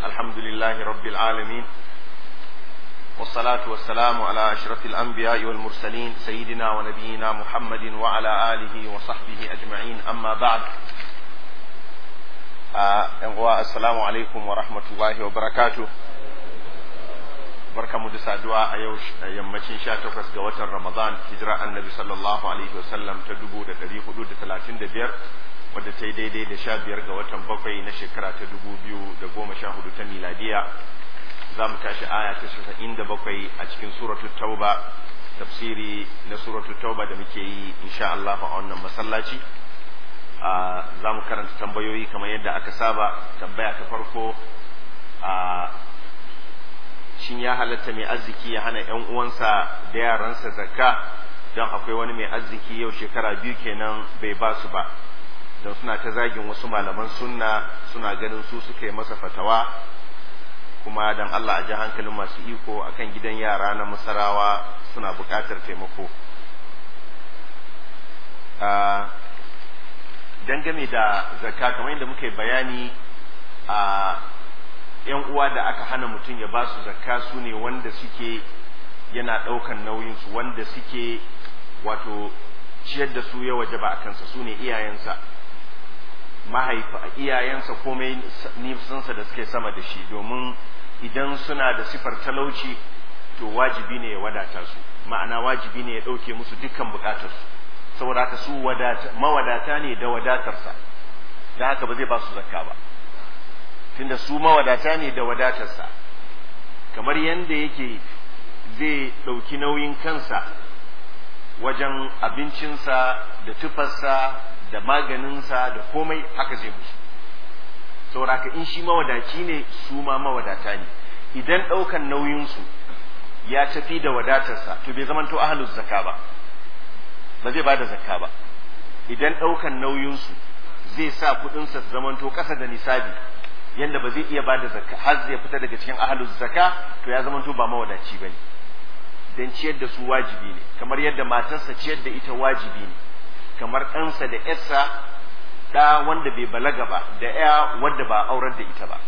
الحمد لله رب العالمين والصلاة والسلام على أشرف الأنبياء والمرسلين سيدنا ونبينا محمد وعلى آله وصحبه أجمعين أما بعد آه السلام عليكم ورحمة الله وبركاته barka mu da saduwa a yau yammacin sha takwas ga watan ramadan hijira annabi sallallahu alaihi wasallam ta dubu da dari hudu da talatin da biyar wadda ta yi daidai da sha biyar ga watan bakwai na shekara ta dubu biyu da goma sha hudu ta miladiya za mu tashi aya ta casa'in da bakwai a cikin suratu tauba tafsiri na suratu tauba da muke yi insha Allah a wannan masallaci za mu karanta tambayoyi kamar yadda aka saba tambaya ta farko a shin ya halatta mai arziki ya hana ‘yan uwansa da yaransa zakka don akwai wani mai arziki yau shekara biyu kenan bai ba su ba don suna ta zagin wasu malaman sunna suna ganin su suka yi masa fatawa kuma don Allah a ji hankalin masu iko akan gidan yara na masarawa suna buƙatar taimako dangane da zakka kamar yadda muka yi bayani a yan uwa da aka hana mutum ya ba su zakka su ne wanda suke yana ɗaukan nauyinsu wanda suke wato ciyar da su ya waje ba a kansa su ne iyayensa mahaifa iyayensa komai nisansa da suke sama da shi domin idan suna da sifar talauci to wajibi ne ya wadata su ma'ana wajibi ne ya ɗauke musu dukkan bukatarsu saboda haka su mawadata ne da wadatarsa da haka ba zai ba su zakka ba tunda su mawadata ne da wadatarsa kamar yadda yake zai ɗauki nauyin kansa wajen abincinsa da tufarsa da maganinsa da komai haka zai musu sauraka in shi mawadaci ne su ma mawadata ne idan ɗaukan nauyinsu ya tafi da wadatarsa to bai zamanto ahalus zakka ba ba zai ba da zakka ba idan ɗaukan nauyinsu zai sa kuɗinsa su zamanto ƙasa da nisabi yanda ba zai iya ba da zakka har zai fita daga cikin ahalus zakka to ya zama to ba mawadaci bane dan ciyar da su wajibi ne kamar yadda matarsa ciyar da ita wajibi ne kamar ɗansa da ƴarsa da wanda bai balaga ba da ƴa wanda ba aurar da ita ba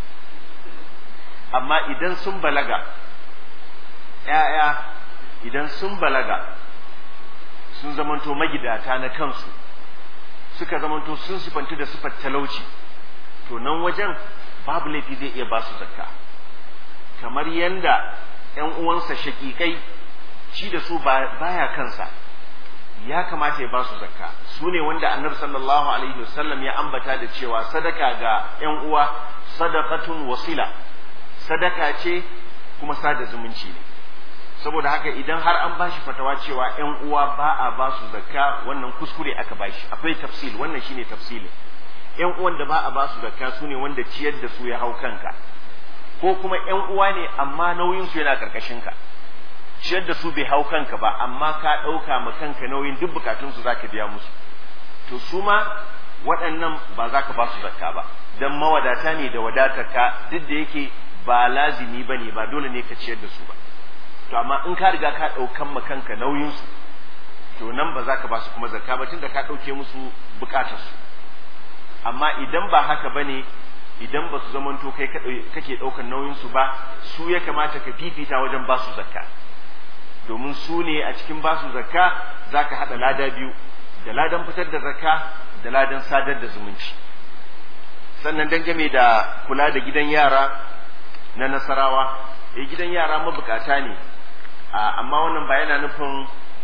amma idan sun balaga ƴaƴa idan sun balaga sun zamanto magidata na kansu suka zamanto sun sifantu da sifar talauci to nan wajen babu laifi zai iya ba su zakka kamar yanda ‘yan uwansa shakikai shi da su baya kansa ya kamata ya ba su zakka su ne wanda annabi sallallahu alaihi wasallam ya ambata da cewa sadaka ga ‘yan uwa sadaqatun wasila sadaka ce kuma sada zumunci ne saboda haka idan har an bashi fatawa cewa ‘yan uwa ba a ba su zakka wannan kuskure aka bashi akwai tafsil wannan shine tafsilin ‘yan uwan da ba a ba su zakka su ne wanda ciyar da su ya hau kanka ko kuma ‘yan uwa ne amma nauyinsu yana ƙarƙashinka ciyar da su bai hau kanka ba amma ka ɗauka ma kanka nauyin duk bukatunsu za ka biya musu to su ma waɗannan ba za ka ba su zakka ba don mawadata ne da wadatarka duk da yake ba lazimi ba ne ba dole ne ka ciyar da su ba to amma in ka riga ka ɗaukan ma kanka nauyinsu to nan ba za ka ba su kuma zakka ba tunda ka ɗauke musu bukatarsu amma idan ba haka bane idan ba su zamanto kai kake ɗaukar nauyinsu ba su ya kamata ka fifita wajen ba su zakka domin su ne a cikin ba su zakka za ka haɗa lada biyu da ladan fitar da zakka da ladan sadar da zumunci sannan dangane da kula da gidan yara na nasarawa eh gidan yara mabukata ne amma wannan ba yana nufin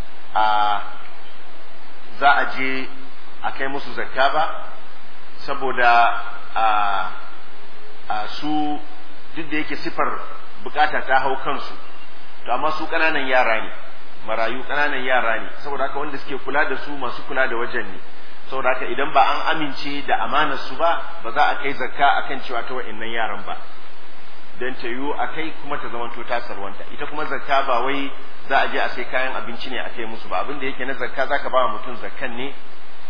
za a je a kai musu zakka ba saboda a su duk da yake sifar bukata ta hau kansu to amma su ƙananan yara ne marayu ƙananan yara ne saboda haka wanda suke kula da su masu kula da wajen ne saboda haka idan ba an amince da amanar su ba ba za a kai zakka akan cewa ta wa'annan yaran ba dan ta yiwu a kai kuma ta zamanto ta sarwanta ita kuma zakka ba wai za a je a sai kayan abinci ne a kai musu ba abin da yake na zakka zaka ba mutum zakkan ne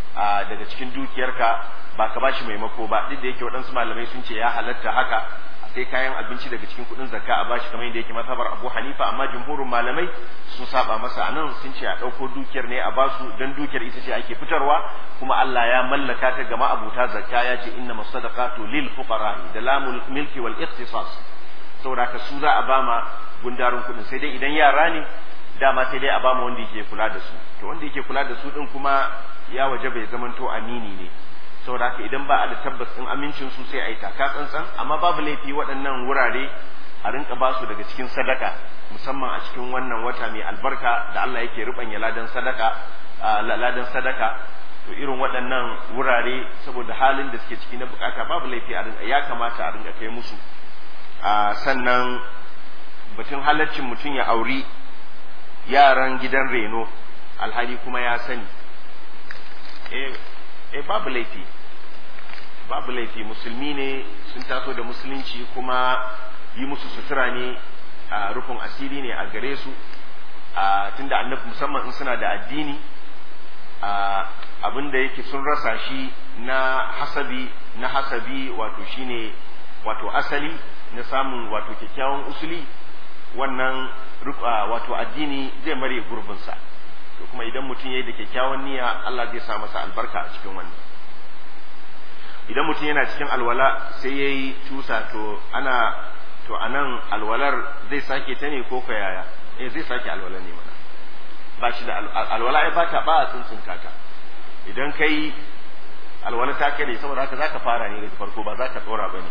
daga cikin dukiyarka ba ka bashi maimako ba duk da yake waɗansu malamai sun ce ya halatta haka a sai kayan abinci daga cikin kuɗin zakka a bashi kamar yadda yake mazhabar Abu Hanifa amma jumhurin malamai sun saba masa anan sun ce a ɗauko dukiyar ne a basu dan dukiyar ita ce ake fitarwa kuma Allah ya mallaka ta ga ma'abuta zakka ya ce inna masadaqatu lil fuqara da lamul milki wal ikhtisas saboda ka su za a bama gundarin kuɗin sai dai idan yara ne dama sai dai a bama wanda yake kula da su to wanda yake kula da su din kuma ya waje bai zamanto amini ne saboda haka idan ba a da tabbas din amincin su sai a yi taka tsantsan amma babu laifi waɗannan wurare a rinka ba su daga cikin sadaka musamman a cikin wannan wata mai albarka da Allah yake rubanya ladan sadaka ladan sadaka to irin waɗannan wurare saboda halin da suke ciki na bukata babu laifi a rinka ya kamata a rinka kai musu sannan batun halaccin mutum ya auri yaran gidan reno alhali kuma ya sani eh babu laifi babu laifi musulmi ne sun taso da musulunci kuma yi musu sutura ne a rufin asiri ne a gare su a tunda annabi musamman in suna da addini a abin da yake sun rasa shi na hasabi na hasabi wato shine wato asali na samun wato kyakkyawan usuli wannan wato addini zai mare gurbinsa to kuma idan mutum ya yi da kyakkyawan niyya Allah zai sa masa albarka a cikin wannan idan mutum yana cikin alwala sai ya yi tusa to ana to a nan alwalar zai sake ta ne ko yaya eh zai sake alwala ne mana ba shi da alwala ai bata ba a tsuntsun kaka idan kai alwala ta kare saboda haka zaka fara ne daga farko ba zaka tsora bane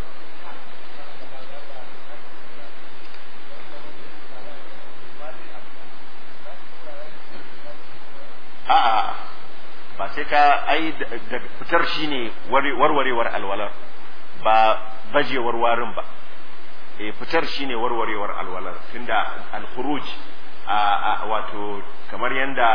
a'a ba sai ka ai da fitar shine warwarewar alwalar ba bajewar warin ba e fitar shine warwarewar alwalar tunda al-khuruj a wato kamar yanda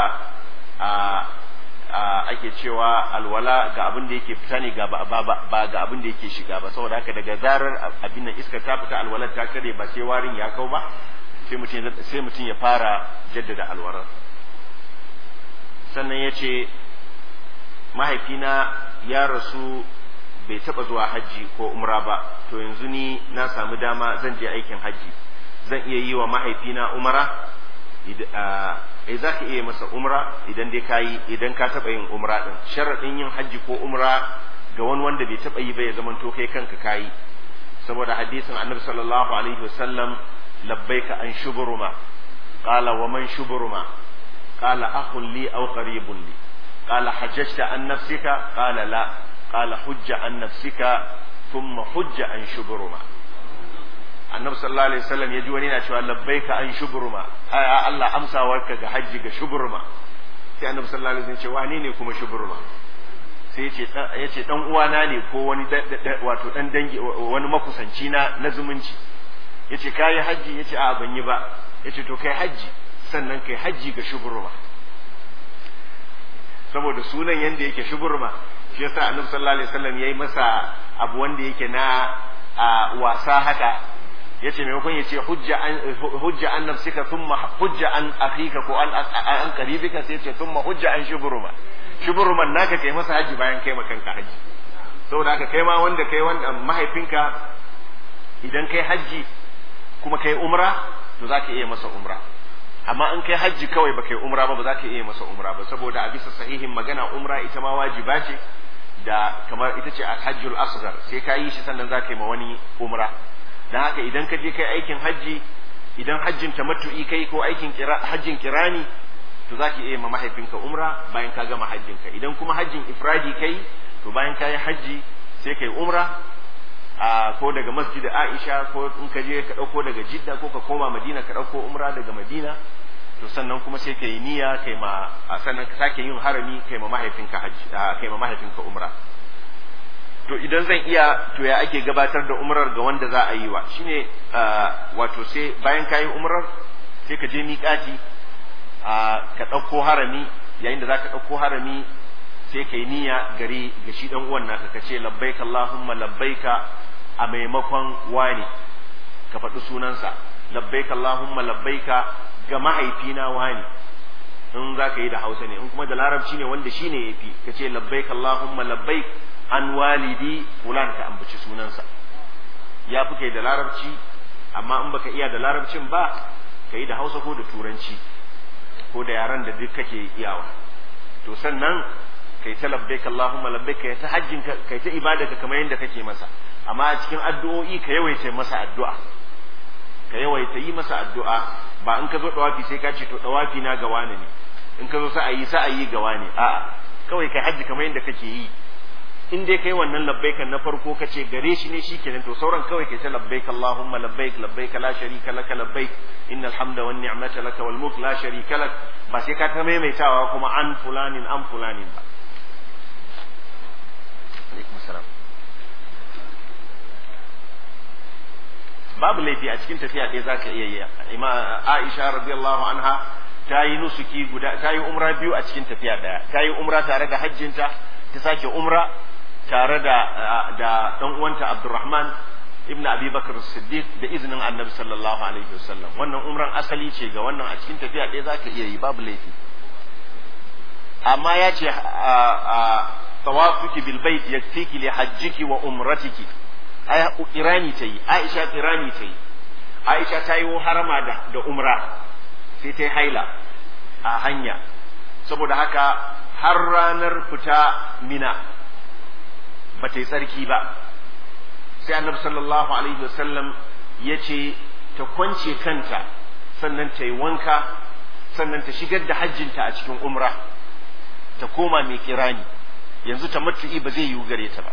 ake cewa alwala ga abin da yake fita ne ga ba ga abin da yake shiga ba saboda haka daga zarar abin nan iska ta fita alwalar ta kare ba sai warin ya kau ba sai mutum sai mutum ya fara jaddada alwalar sannan ya ce mahaifina ya rasu bai taba zuwa hajji ko umra ba to yanzu ni na samu dama zan je aikin hajji zan iya yi wa mahaifina umra eh za ka iya masa umra idan dai ka yi idan ka taba yin umra din sharaɗin yin hajji ko umra ga wani wanda bai taba yi ba ya zama to kai kanka kayi saboda hadisin annabi sallallahu alaihi wasallam labbaika an shuburuma qala wa man shuburuma qala akhun li aw qaribun li qala hajjata an nafsika qala la قال حج عن نفسك ثم حج عن شبرما annabi sallallahu alaihi wasallam ya ji wani na cewa labbaika an shuburma ai Allah amsawarka ga hajji ga shuburma sai annabi sallallahu alaihi wasallam ya ce wane ne kuma shuburma sai ya ce ya ce dan uwana ne ko wani wato dan dangi wani makusanci na na zumunci yace kai hajji yace a ban yi ba yace to kai hajji sannan kai hajji ga shuburma saboda sunan yanda yake shuburma shi yasa annabi sallallahu alaihi wasallam yayi masa abu wanda yake na wasa haka yace maimakon yace hujja an hujja an nafsika thumma hujja an akhika ko an an qaribika sai yace thumma hujja an shuburuma shuburuman naka kai masa haji bayan kai makanka haji saboda haka kai ma wanda kai wanda mahaifinka idan kai haji kuma kai umra to zaka iya masa umra amma in kai hajji kawai ba kai umra ba ba za ka iya masa umra ba saboda a bisa sahihin magana umra ita ma wajiba ce da kamar ita ce hajjul asghar sai ka yi shi sannan za ka yi ma wani umra dan haka idan ka je kai aikin hajji idan hajjin tamattu'i kai ko aikin hajjin kirani to za ka iya ma mahaifinka umra bayan ka gama hajjinka idan kuma hajjin ifradi kai to bayan ka yi hajji sai kai umra a ko daga masjid Aisha ko in ka je ka dauko daga Jidda ko ka koma Madina ka dauko umra daga Madina to sannan kuma sai kai niyya kai ma a sannan ka sake yin harami kai ma mahaifinka hajji kai ma mahaifinka umra to idan zan iya to ya ake gabatar da umrar ga wanda za a yi wa shine wato sai bayan kayi umrar sai ka je miƙati ka ɗauko harami yayin da za ka ɗauko harami sai kai niyya gare ga shi dan uwan naka kace labbaika allahumma labbaika a maimakon wani ka faɗi sunansa labbaika allahumma labbaika ga mahaifina wani in za ka yi da hausa ne in kuma da larabci ne wanda shi ne ya fi ka ce labbaik allahumma labbaik an walidi fulan ka ambaci sunansa ya fi kai da larabci amma in baka iya da larabcin ba ka yi da hausa ko da turanci ko da yaran da duk kake iyawa to sannan kai ta labbaik Allahumma labbaik kai ta hajjin ka kai ta ibada ka kamar yadda kake masa amma a cikin addu'o'i ka yawaita masa addu'a ka yawaita yi masa addu'a ba in ka zo dawafi sai ka ce to dawafi na ga wani ne in ka zo sa'ayi sa'ayi ga wani a'a kawai kai hajji kamar yadda kake yi in dai kai wannan labbaikan na farko ka ce gare shi ne shikenan to sauran kawai kai ta labbaik Allahumma labbaik labbaik la sharika laka labbaik innal hamda wan ni'mata laka wal mulk la sharika lak ba sai ka ta maimaitawa kuma an fulanin an fulanin ba alaikum salam babu laifi a cikin tafiya ɗaya zaka iya yi Aisha radiyallahu anha ta yi nusuki guda ta yi umra biyu a cikin tafiya ɗaya ta yi umra tare da hajjinta ta sake umra tare da da dan uwanta Abdurrahman ibn Abi Bakr Siddiq da izinin Annabi sallallahu alaihi wasallam wannan umran asali ce ga wannan a cikin tafiya ɗaya zaka iya yi babu laifi amma ya ce tawafuki bil bait yakfiki li hajjiki wa umratiki ai irani tayi Aisha irani tayi Aisha ta yi harama da da umra sai ta yi haila a hanya saboda haka har ranar fita mina ba ta yi tsarki ba sai annabi sallallahu alaihi wasallam ya ce ta kwance kanta sannan ta yi wanka sannan ta shigar da hajjinta a cikin umra ta koma mai kirani yanzu ta matu'i ba zai yiwu gare ta ba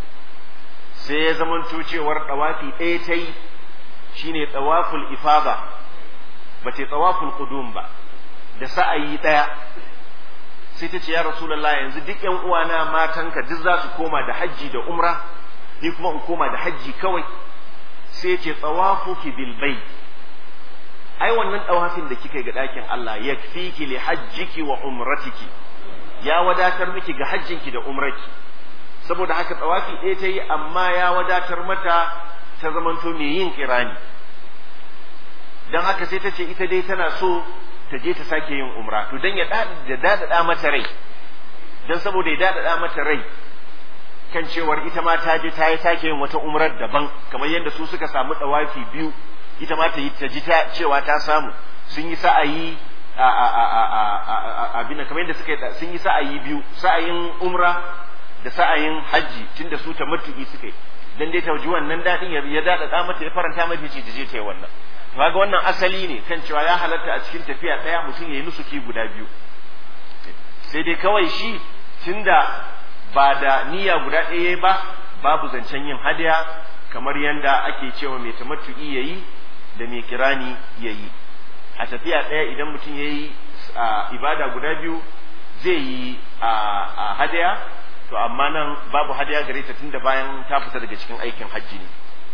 sai ya zamanto cewar ɗawafi ɗaya ta yi shine tsawaful ifada ba ta yi tsawaful qudum ba da sa'ayi ɗaya sai ta ce ya rasulullah yanzu duk yan uwana matanka duk za su koma da hajji da umra ni kuma in koma da hajji kawai sai ce tsawafuki bil bait ai wannan tawafin da kika ga ɗakin Allah yakfiki li hajjiki wa umratiki ya wadatar miki ga hajjinki da umrarki saboda haka tsawafi ɗaya ta yi amma ya wadatar mata ta zamanto mai yin kirani don haka sai ta ce ita dai tana so ta je ta sake yin umra to dan ya dadada mata rai dan saboda ya dadada mata rai kan cewar ita ma ta je ta yi sake yin wata umrar daban kamar yadda su suka samu dawafi biyu ita ma ta yi ta ji ta cewa ta samu sun yi sa'ayi a a a a a abin kamar yadda suka sun yi sa'ayi biyu sa'ayin umra da sa'ayin hajji tunda su ta matuki suka yi dan dai ta ji wannan dadin ya dadada mata ya faranta mata ce ta je ta yi wannan kaga wannan asali ne kan cewa ya halatta a cikin tafiya ɗaya mutum ya yi nusuki guda biyu sai dai kawai shi tunda ba da niyya guda ɗaya ba babu zancen yin hadiya kamar yadda ake cewa mai tamattu'i ya yi da mai kirani ya yi a tafiya ɗaya idan mutum ya yi ibada guda biyu zai yi a hadiya to amma nan babu hadiya gare ta tunda bayan ta fita daga cikin aikin hajji ne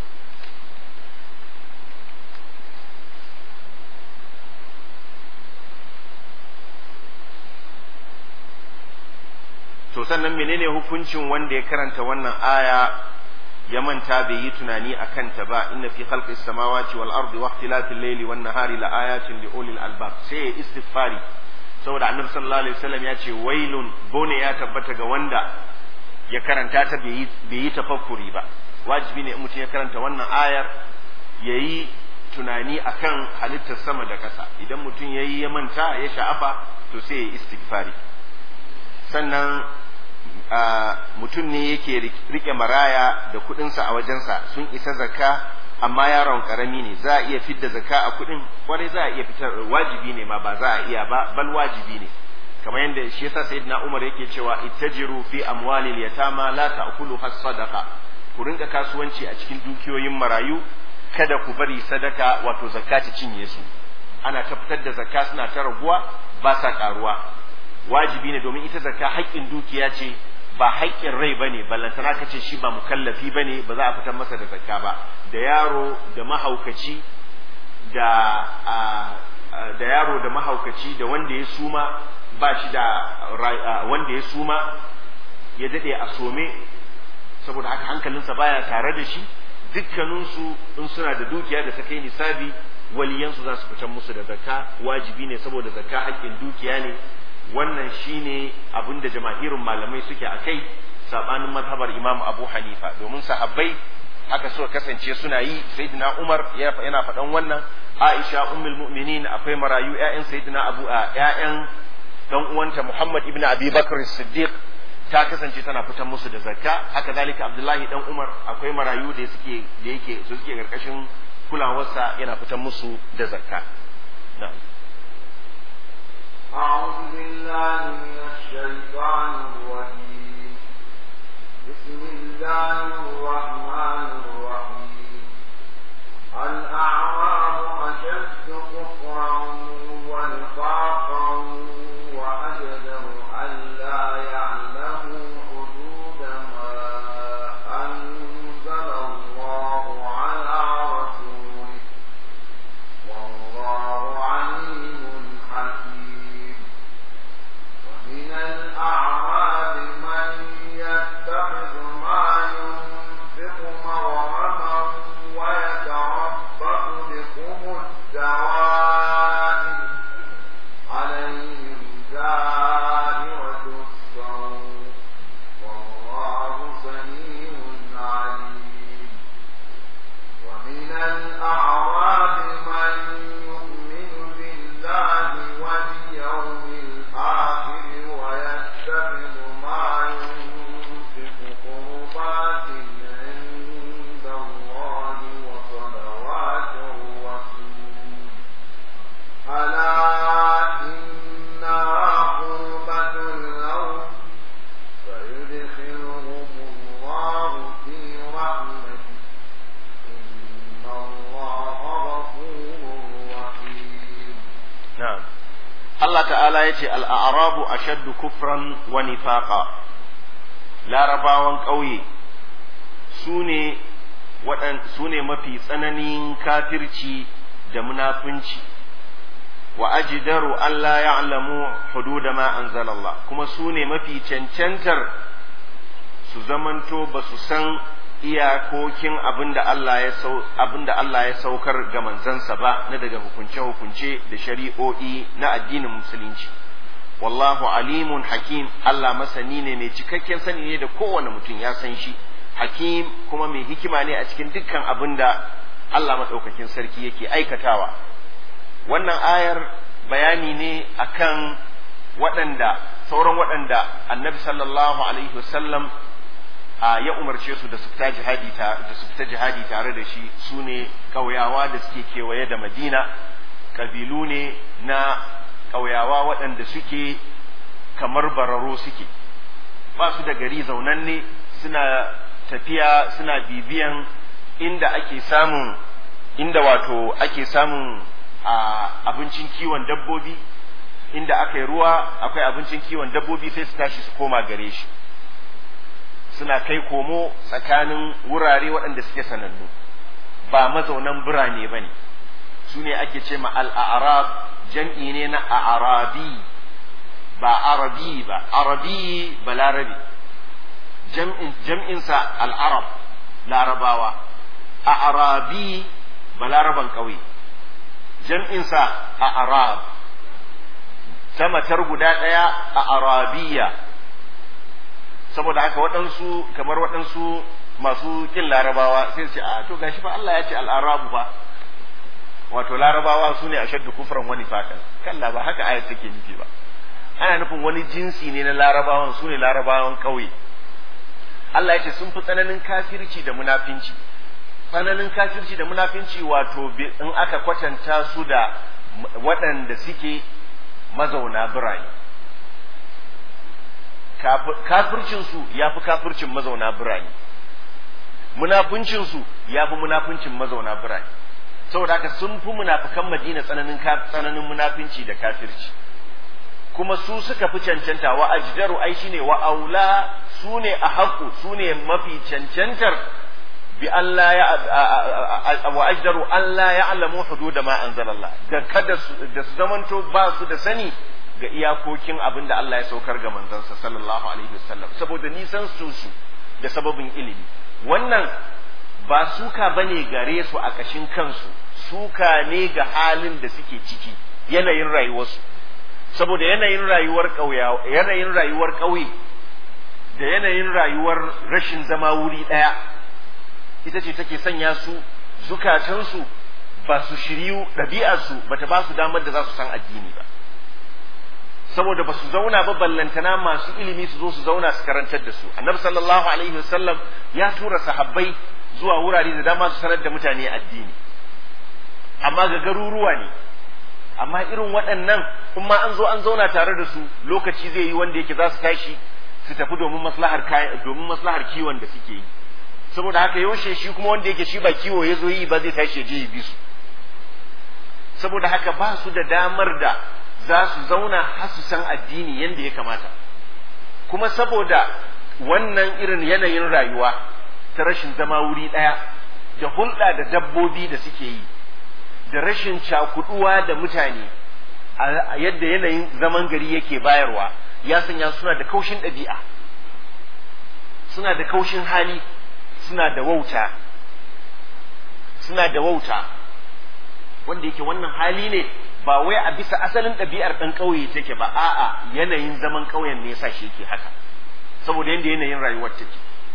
to sannan menene hukuncin wanda ya karanta wannan aya ya manta bai yi tunani a kanta ba inna fi khalqis samawati wal ardi wa ikhtilafil layli wan nahari la ayatin li ulil albab sai ya istighfari saboda annabi sallallahu alaihi wasallam ya ce wailun bone ya tabbata ga wanda ya karanta ta bai yi tafakkuri ba wajibi ne mutum ya karanta wannan ayar yayi tunani akan halittar sama da ƙasa idan mutum yayi ya manta ya sha'afa to sai ya istighfari sannan mutum ne yake rike maraya da kudinsa a wajensa sun isa zakka amma yaron karami ne za a iya fidda zakka a kudin kwarai za a iya fitar wajibi ne ma ba za a iya ba bal wajibi ne kamar yadda shi yasa sayyidina Umar yake cewa ittajiru fi amwalil yatama la ta'kulu has-sadaqa ku rinka kasuwanci a cikin dukiyoyin marayu kada ku bari sadaka wato zakka ta cinye su ana ta fitar da zakka suna ta raguwa ba sa karuwa wajibi ne domin ita zakka haƙƙin dukiya ce ba haƙƙin rai bane ballantana ka ce shi ba mukallafi bane ba za a fitar masa da zakka ba da yaro da mahaukaci da da yaro da mahaukaci da wanda ya suma ba shi da wanda ya suma ya dade a some saboda haka hankalinsa baya tare da shi dukkaninsu in suna da dukiya da ta kai nisabi waliyansu za su fitar musu da zakka wajibi ne saboda zakka haƙƙin dukiya ne wannan shine abin da jamahirin malamai suke a kai sabanin mazhabar Imam Abu Hanifa domin sahabbai haka suka kasance suna yi sayyidina Umar yana faɗan wannan Aisha ummul mu'minin akwai marayu ƴaƴan sayyidina Abu a ƴaƴan dan uwanta Muhammad ibn Abi Bakr Siddiq ta kasance tana fitan musu da zakka haka zalika Abdullahi dan Umar akwai marayu da suke da yake su suke karkashin kulawarsa yana fitan musu da zakka na'am أعوذ بالله من الشيطان الرجيم بسم الله الرحمن الرحيم الأعراب أشد كفرا ونفاقا وأجدر ألا يعلموا حدود ما أنزل الله على رسوله والله عليم حكيم ومن الأعراب من يتخذ ما ينفق مغرما ويتربص بكم الدوائر عليهم دائرة السوء والله سميع عليم ومن الأعراب من يؤمن بالله واليوم الآخر ويتخذ ما ينفق قربات عند الله وصلوات الرسول ألا إنها قربة لهم فيدخلهم الله في رحمته إن الله غفور رحيم na'am Allah ta'ala ya ce al'arabu ashaddu kufran wa nifaqa larabawan ƙauye su ne su ne mafi tsananin kafirci da munafunci wa ajidaru Allah ya'lamu hududa ma anzalallah kuma su ne mafi cancantar su zamanto ba su san iyakokin abinda Allah ya sau abinda Allah ya saukar ga manzansa ba na daga hukunce-hukunce da shari'o'i na addinin musulunci wallahu alimun hakim Allah masani ne mai cikakken sani ne da kowane mutum ya san shi hakim kuma mai hikima ne a cikin dukkan abinda Allah maɗaukakin sarki yake aikatawa wannan ayar bayani ne akan waɗanda sauran waɗanda annabi sallallahu alaihi wasallam a ya umarce su da su fita jihadi da su fita jihadi tare da shi su ne ƙauyawa da suke kewaye da madina ƙabilu ne na ƙauyawa waɗanda suke kamar bararo suke ba su da gari zaunanne suna tafiya suna bibiyan inda ake samun inda wato ake samun a abincin kiwon dabbobi inda aka yi ruwa akwai abincin kiwon dabbobi sai su tashi su koma gare shi suna kai komo tsakanin wurare waɗanda suke sanannu ba mazaunan birane ba ne su ne ake ce ma al'arab jam'i ne na arabi ba arabi ba arabi ba larabi jam'insa al'arab larabawa a arabi ba laraban ƙauye jam'insa a arab ta matar guda ɗaya a arabiya saboda haka waɗansu kamar waɗansu masu ƙin larabawa sai ce a to gashi fa Allah ya ce al'arabu fa wato larabawa su ne a shaddu kufran wani fatan kalla ba haka ayat take nufi ba ana nufin wani jinsi ne na larabawan su ne larabawan ƙauye Allah ya ce sun fi tsananin kafirci da munafinci tsananin kafirci da munafinci wato in aka kwatanta su da waɗanda suke mazauna birane kafircinsu ya fi kafircin mazauna birane munafuncinsu ya fi munafuncin mazauna birane saboda haka sun fi munafukan madina tsananin tsananin munafinci da kafirci kuma su suka fi cancanta wa ajdaru ai shine wa aula su ne a haƙu su ne mafi cancantar bi Allah ya wa ajdaru Allah ya alamu hududa ma anzalallah da kada su da su zamanto ba su da sani ga iyakokin abin da Allah ya saukar ga manzansa sallallahu alaihi wasallam saboda nisan su su da sababin ilimi wannan ba suka bane gare su a kashin kansu suka ne ga halin da suke ciki yanayin rayuwarsu saboda yanayin rayuwar ƙauya yanayin rayuwar ƙauye da yanayin rayuwar rashin zama wuri ɗaya ita ce take sanya su zukatansu ba su shiryu ɗabi'arsu ba ta ba su damar da za su san addini ba saboda ba su zauna ba ballantana masu ilimi su zo su zauna su karantar da su annabi sallallahu alaihi wasallam ya tura sahabbai zuwa wurare da dama su sanar da mutane addini amma ga garuruwa ne amma irin waɗannan in ma an zo an zauna tare da su lokaci zai yi wanda yake za su tashi su tafi domin maslahar domin maslahar kiwon da suke yi saboda haka yaushe shi kuma wanda yake shi ba kiwo ya zo yi ba zai tashi ya je ya bi su saboda haka ba su da damar da za su zauna har su san addini yadda ya kamata kuma saboda wannan irin yanayin rayuwa ta rashin zama wuri ɗaya da hulɗa da dabbobi da suke yi da rashin cakuduwa da mutane a yadda yanayin zaman gari yake bayarwa ya sanya suna da kaushin ɗabi'a suna da kaushin hali suna da wauta suna da wauta wanda yake wannan hali ne ba wai a bisa asalin ɗabi'ar ɗan ƙauye take ba a'a yanayin zaman ƙauyen ne yasa shi yake haka saboda yadda yanayin rayuwar take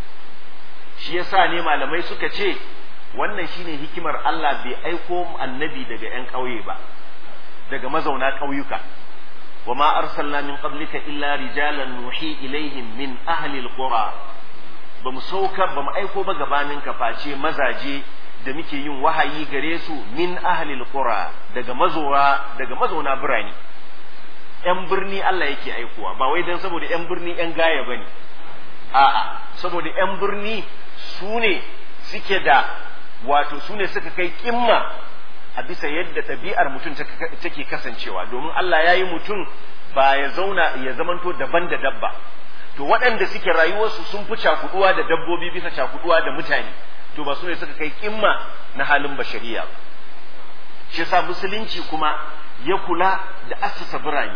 shi yasa ne malamai suka ce wannan shine hikimar Allah bai aiko annabi daga ƴan ƙauye ba daga mazauna ƙauyuka wa ma arsalna min qablika illa rijalan nuhi ilaihim min ahli alqura bamu saukar bamu aiko ba gabanin ka face mazaje da muke yin wahayi gare su min ahli alqura daga mazowa daga mazauna birane ƴan birni Allah yake aikowa ba wai dan saboda ƴan birni ƴan gaya bane a'a saboda ƴan birni su ne suke da wato su ne suka kai kimma a bisa yadda ɗabi'ar mutum take kasancewa domin Allah ya yi mutum ba ya zauna ya zamanto daban da dabba to waɗanda suke rayuwarsu sun fi cakuduwa da dabbobi bisa cakuduwa da mutane to ba su ne suka kai kimma na halin bashariya ba shi yasa musulunci kuma ya kula da assasa birane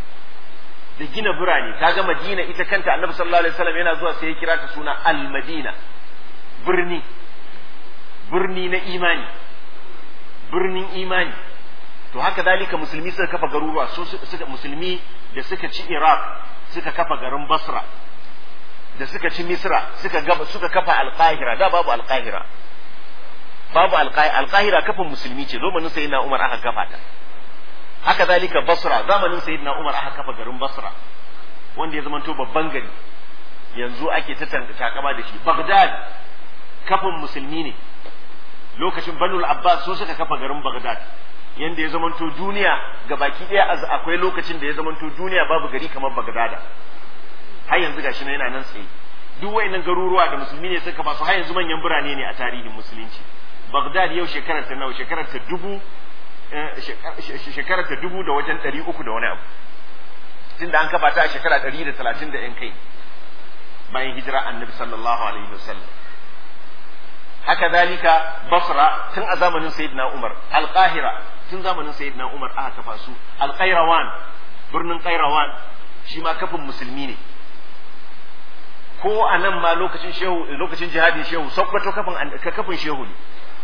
da gina birane kaga madina ita kanta annabi sallallahu alaihi wasallam yana zuwa sai ya kira ta suna al-madina birni birni na imani birnin imani to haka dalika musulmi suka kafa garuruwa su suka musulmi da suka ci iraq suka kafa garin basra da suka ci misra suka gaba suka kafa alqahira da babu alqahira babu alqahira kafin musulmi ce zamanin sayyidina umar aka kafa ta haka dalika basra zamanin sayyidina umar aka kafa garin basra wanda ya zamanto babban gari yanzu ake ta takama da shi baghdad kafin musulmi ne lokacin banul abbas su suka kafa garin baghdad yanda ya zamanto duniya ga baki daya akwai lokacin da ya zamanto duniya babu gari kamar baghdad har yanzu gashi na yana nan tsaye duk wayannan garuruwa da musulmi ne suka masu har yanzu manyan birane ne a tarihin musulunci baghdad yau shekarar ta nawa shekarar ta dubu shekarar ta dubu da wajen ɗari uku da wani abu tunda an kafa ta a shekara ɗari da talatin da yan kai bayan hijira annabi sallallahu alaihi wasallam haka zalika basra tun a zamanin sayyidina umar alqahira tun zamanin sayyidina umar aka kafa su alqairawan birnin qairawan shi ma kafin musulmi ne ko a nan ma lokacin shehu lokacin jihadin shehu sokoto kafin kafin shehu ne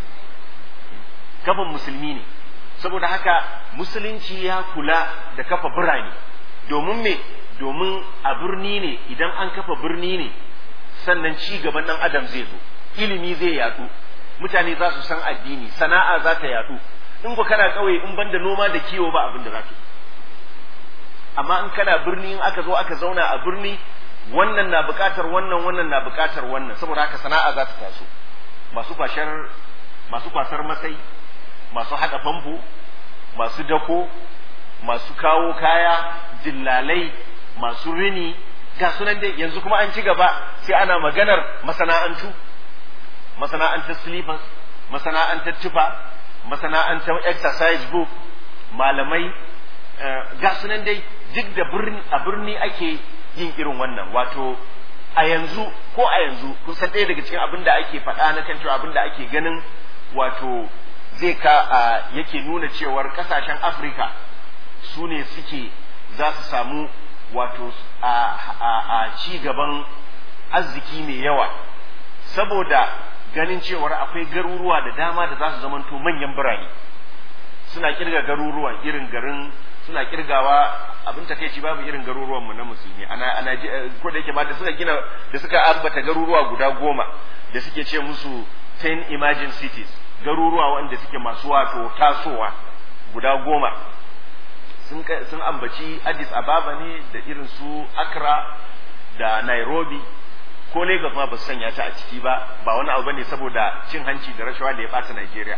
kafin musulmi ne saboda haka musulunci ya kula da kafa birane domin me domin a birni ne idan an kafa birni ne sannan ci gaban dan adam zai zo ilimi zai yadu mutane za su san addini sana'a za ta yadu in ku kana kauye in banda noma da kiwo ba abin da za ka amma in kana birni in aka zo aka zauna a birni wannan na bukatar wannan wannan na bukatar wannan saboda haka sana'a za ta taso masu kwashar masu kwasar masai masu haɗa famfo masu dako masu kawo kaya dillalai masu rini ga sunan dai yanzu kuma an ci gaba sai ana maganar masana'antu masana'antar slippers masana'antar tufa masana'antar exercise book malamai ga sunan dai duk da a birni ake yin irin wannan wato a yanzu ko a yanzu kun san ɗaya daga cikin abin da ake faɗa na kan cewa abin da ake ganin wato zai ka yake nuna cewar ƙasashen afirka su ne suke za su samu wato a ci gaban arziki mai yawa saboda ganin cewar akwai garuruwa da dama da za su zamanto manyan birane suna kirga garuruwan irin garin suna kirgawa abin takeici babu irin garuruwanmu na musulmi ana ana ko da yake ma da suka gina da suka ambata garuruwa guda goma da suke ce musu 10 emerging cities garuruwa wanda suke masu wato tasowa guda goma sun, sun ambaci addis ababa ne da irin su accra da nairobi ko lagos ma ba su sanya ta a ciki ba ba wani abu bane saboda cin hanci da rashawa da ya bata nigeria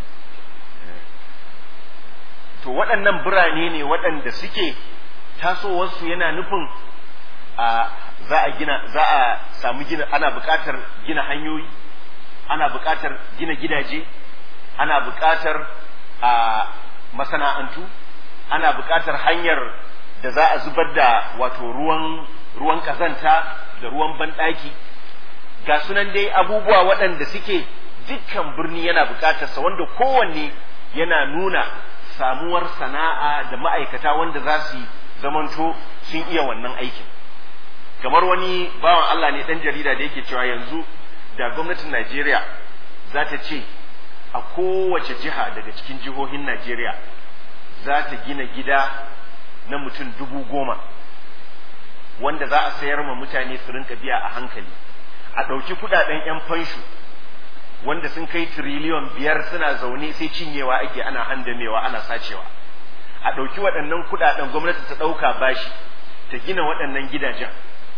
to waɗannan birane ne waɗanda suke tasowarsu yana nufin a za a gina za a samu gina ana buƙatar gina hanyoyi ana buƙatar gina gidaje ana buƙatar a masana'antu ana buƙatar hanyar da za a zubar da wato ruwan ruwan kazanta da ruwan banɗaki ga sunan dai abubuwa waɗanda suke dukkan birni yana buƙatarsa wanda kowanne yana nuna samuwar sana'a da ma'aikata wanda za su zamanto sun iya wannan aikin kamar wani bawan Allah ne ɗan jarida da yake cewa yanzu da gwamnatin Najeriya za ta ce a kowace jiha daga cikin jihohin Najeriya za ta gina gida na mutum dubu goma wanda za a sayar ma mutane su rinka biya a hankali a ɗauki kuɗaɗen 'yan fanshu wanda sun kai tiriliyon biyar suna zaune sai cinyewa ake ana handamewa ana sacewa a ɗauki waɗannan kuɗaɗen gwamnati ta ɗauka bashi ta gina waɗannan gidajen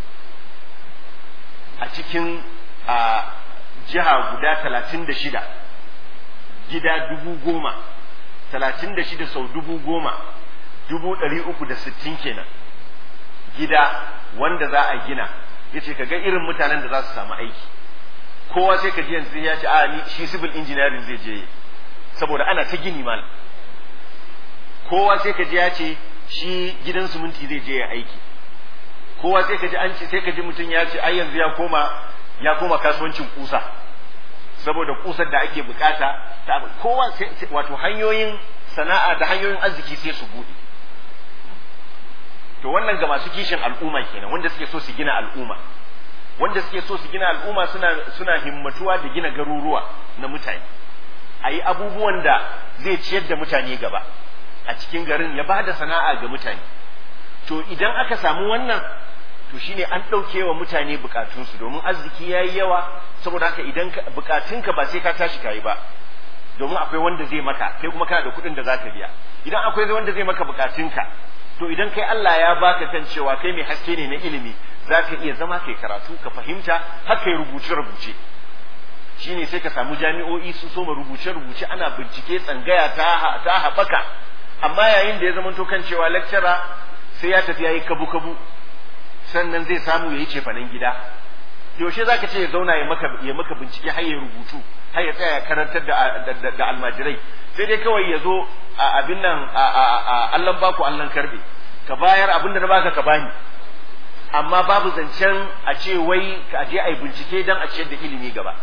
a cikin a jiha guda talatin da shida gida dubu goma talatin da shida sau dubu goma dubu ɗari uku da sittin kenan gida wanda za a gina ya ce ka ga irin mutanen da za su samu aiki kowa sai ka ji yanzu ya ce a ni shi civil engineering zai je saboda ana ta gini mal kowa sai ka ji ya ce shi gidan suminti zai je ya aiki kowa sai ka ji an ce sai ka ji mutum ya ce ai yanzu ya koma ya koma kasuwancin kusa saboda kusar da ake bukata ta kowa wato hanyoyin sana'a da hanyoyin arziki sai su bude to wannan ga masu kishin al'umma kenan wanda suke so su gina al'umma wanda suke so su gina al'umma suna suna himmatuwa da gina garuruwa na mutane a yi abubuwan da zai ciyar da mutane gaba a cikin garin ya ba da sana'a ga mutane to idan aka samu wannan to shine an ɗauke wa mutane bukatunsu domin arziki ya yi yawa saboda haka idan bukatunka ba sai ka tashi kayi ba domin akwai wanda zai maka kai kuma kana da kuɗin da za ka biya idan akwai wanda zai maka bukatunka to idan kai Allah ya baka kan cewa kai mai haske ne na ilimi za ka iya zama kai karatu ka fahimta har kai rubuce-rubuce shine sai ka samu jami'o'i sun soma rubuce-rubuce ana bincike tsangaya ta ta haɓaka amma yayin da ya zama to kan cewa lecturer sai ya tafi yayi kabu-kabu sannan zai samu yayi cefanen gida yaushe zaka ce ya zauna ya maka ya maka bincike har ya rubutu har ya tsaya ya karantar da da almajirai sai dai kawai ya zo a abin nan a Allah baku Allah karbe ka bayar abin da na baka ka bani amma babu zancen a ce wai ka je a yi bincike don a ciyar da ilimi gaba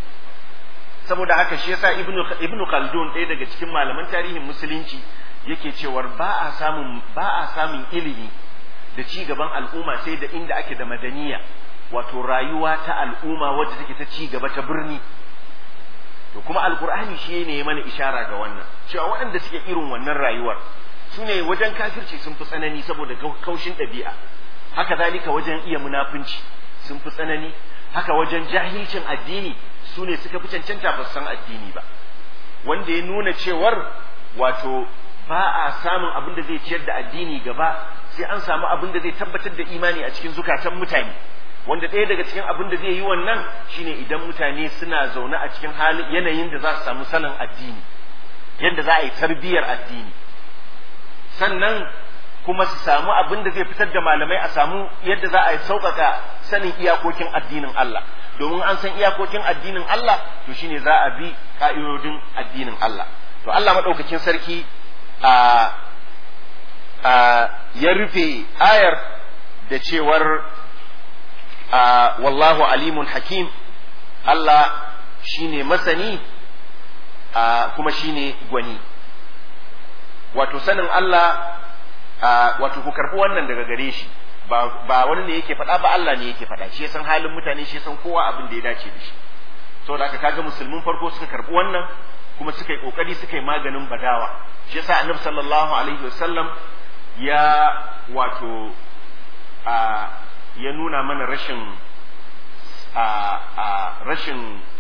saboda haka shi yasa ibnu ibnu khaldun ɗaya daga cikin malaman tarihin musulunci yake cewar ba a samun ba a samun ilimi da ci gaban al'umma sai da inda ake da madaniya wato rayuwa ta al'umma wadda take ta ci gaba ta birni to kuma alkur'ani shi ne ya mana ishara ga wannan cewa waɗanda suke irin wannan rayuwar su ne wajen kafirci sun fi tsanani saboda kaushin ɗabi'a haka zalika wajen iya munafunci sun fi tsanani haka wajen jahilcin addini su ne suka fi cancanta ba san addini ba wanda ya nuna cewar wato ba a samun abin da zai ciyar da addini gaba sai an samu abin da zai tabbatar da imani a cikin zukatan mutane wanda ɗaya daga cikin abin da zai yi wannan shine idan mutane suna zaune a cikin halin yanayin da za su samu sanin addini yadda za a yi tarbiyyar addini sannan kuma su samu abin da zai fitar da malamai a samu yadda za a yi sauƙaƙa sanin iyakokin addinin Allah domin an san iyakokin addinin Allah to shine za a bi ka'idodin addinin Allah to Allah maɗaukakin sarki a ya rufe ayar da cewar wallahu alimun hakim Allah shine masani kuma shine gwani wato sanin Allah wato ku karɓi wannan daga gare shi ba wani ne yake faɗa ba Allah ne yake faɗa shi san halin mutane shi san kowa abin da ya dace da shi saboda haka kaga musulmin farko suka karɓi wannan kuma suka yi kokari suka yi maganin badawa shi yasa annabi sallallahu alaihi wasallam ya wato a ya nuna mana rashin a a rashin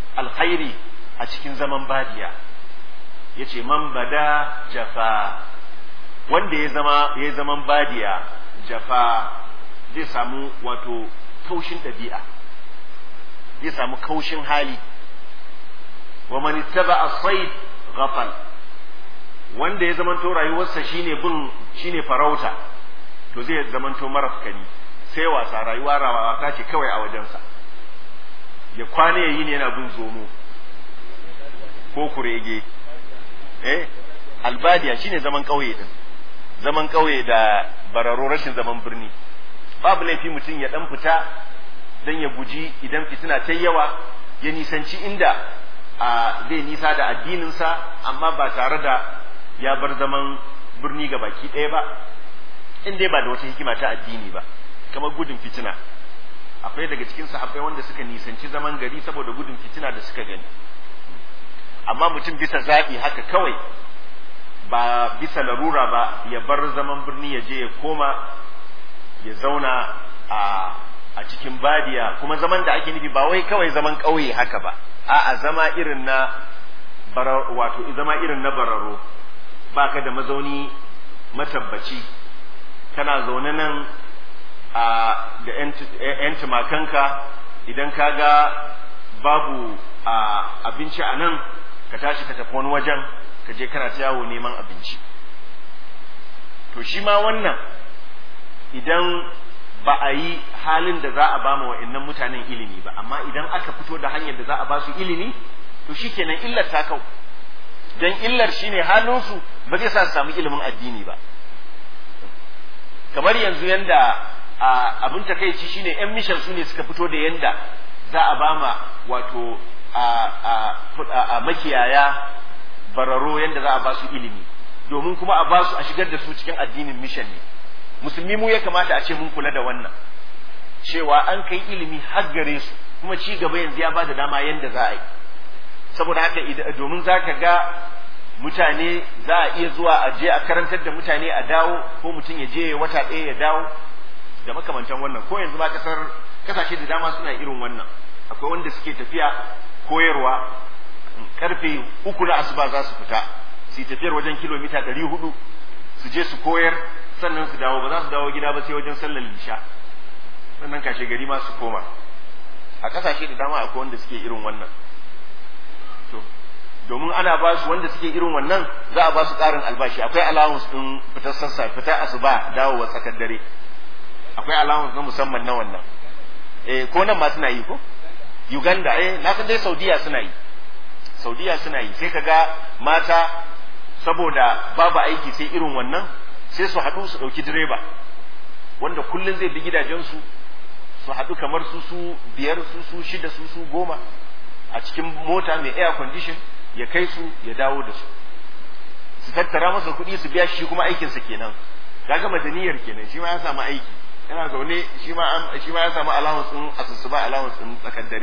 alkhairi a cikin zaman badiya yace man bada jafa wanda ya zama ya zaman badiya jafa zai samu wato kaushin ɗabi'a zai samu kaushin hali wa man ittaba as-sayd ghafal wanda ya zamanto rayuwarsa shine bin shine farauta to zai zamanto marafkani sai wasa rayuwa rawa ta ce kawai a wajensa ya kwana yayi ne yana bin zomo ko kurege eh albadiya shine zaman kauye din zaman kauye da bararo rashin zaman birni babu laifi mutum ya dan fita dan ya guji idan fitina ta yawa ya nisanci inda a zai nisa da addininsa amma ba tare da ya bar zaman birni ga baki ɗaya ba in dai ba da wata hikima ta addini ba kamar gudun fitina akwai daga cikin sahabbai wanda suka nisanci zaman gari saboda gudun fitina da suka gani amma mutum bisa zaɓi haka kawai ba bisa larura ba ya bar zaman birni ya je ya koma ya zauna a a cikin badiya kuma zaman da ake nufi ba wai kawai zaman ƙauye haka ba a'a zama irin na wato zama irin na bararo baka da mazauni matabbaci kana zaune nan a da yan tumakanka idan ka ga babu abinci a nan ka tashi ka tafi wani wajen ka je kana ta yawo neman abinci to shi ma wannan idan ba a yi halin da za a ba ma wa'annan mutanen ilimi ba amma idan aka fito da hanyar da za a ba su ilimi to shikenan illar ta kau dan illar shine halinsu ba zai sa su samu ilimin addini ba kamar yanzu yanda abin takaici shine yan mishan su ne suka fito da yanda za a bama wato a makiyaya bararo yanda za a ba su ilimi domin kuma a ba su a shigar da su cikin addinin mishan ne musulmi mu ya kamata a ce mun kula da wannan cewa an kai ilimi har gare su kuma ci gaba yanzu ya ba da dama yanda za a yi saboda haka domin za ka ga mutane za a iya zuwa a je a karantar da mutane a dawo ko mutum ya je wata ɗaya ya dawo da makamantan wannan ko yanzu ma kasar kasashe da dama suna irin wannan akwai wanda suke tafiya koyarwa karfe uku na asuba za su fita su tafiyar wajen kilomita ɗari hudu su je su koyar sannan su dawo ba za su dawo gida ba sai wajen sallar lisha sannan kashe gari ma su koma a kasashe da dama akwai wanda suke irin wannan to domin ana ba su wanda suke irin wannan za a ba su ƙarin albashi akwai allowance din fitar sassa fitar asuba dawowa tsakar dare akwai allowance na musamman na wannan eh ko nan ma suna yi ko Uganda eh na san dai Saudiya suna yi Saudiya suna yi sai kaga mata saboda babu aiki sai irin wannan sai su haɗu su ɗauki direba wanda kullum zai bi gidajensu su haɗu kamar su su biyar su su shida su su goma a cikin mota mai air condition ya kai su ya dawo da su su tattara masa kuɗi su biya shi kuma aikinsa kenan kaga madaniyar kenan shi ma ya samu aiki yana zaune shi ma shi ma ya samu allowance din asusuba allowance din tsakar dare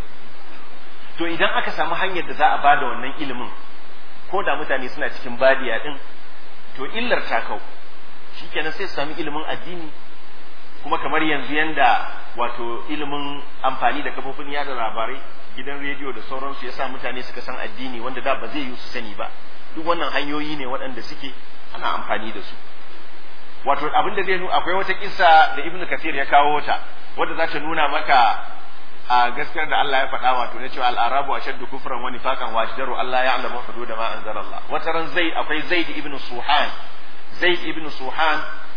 to idan aka samu hanyar da za a bada wannan ilimin ko da mutane suna cikin badiya din to illar ta kau shikenan sai su sami ilimin addini kuma kamar yanzu yanda wato ilimin amfani da kafofin yada labarai gidan rediyo da sauransu yasa mutane suka san addini wanda da ba zai yi su sani ba duk wannan hanyoyi ne waɗanda suke ana amfani da su wato abin da zai nuna akwai wata kissa da ibnu kasir ya kawo ta wadda za ta nuna maka a gaskiyar da Allah ya faɗa wato na cewa al-arabu ashaddu kufran wa nifaqan wa ashdaru Allah ya'lamu hudud ma anzala Allah wata ran zaid akwai zaid ibnu suhan zaid ibnu suhan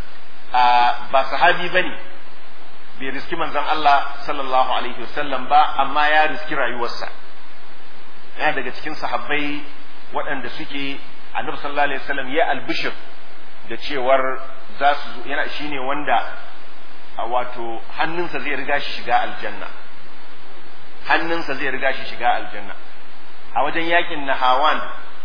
ba sahabi bane bai riski manzon Allah sallallahu alaihi wasallam ba amma ya riski rayuwarsa yana daga cikin sahabbai waɗanda suke annabi sallallahu alaihi wasallam ya albishir da cewar za su yana shine wanda a wato hannunsa zai riga shi shiga aljanna hannunsa zai riga shi shiga aljanna a wajen yakin nahawan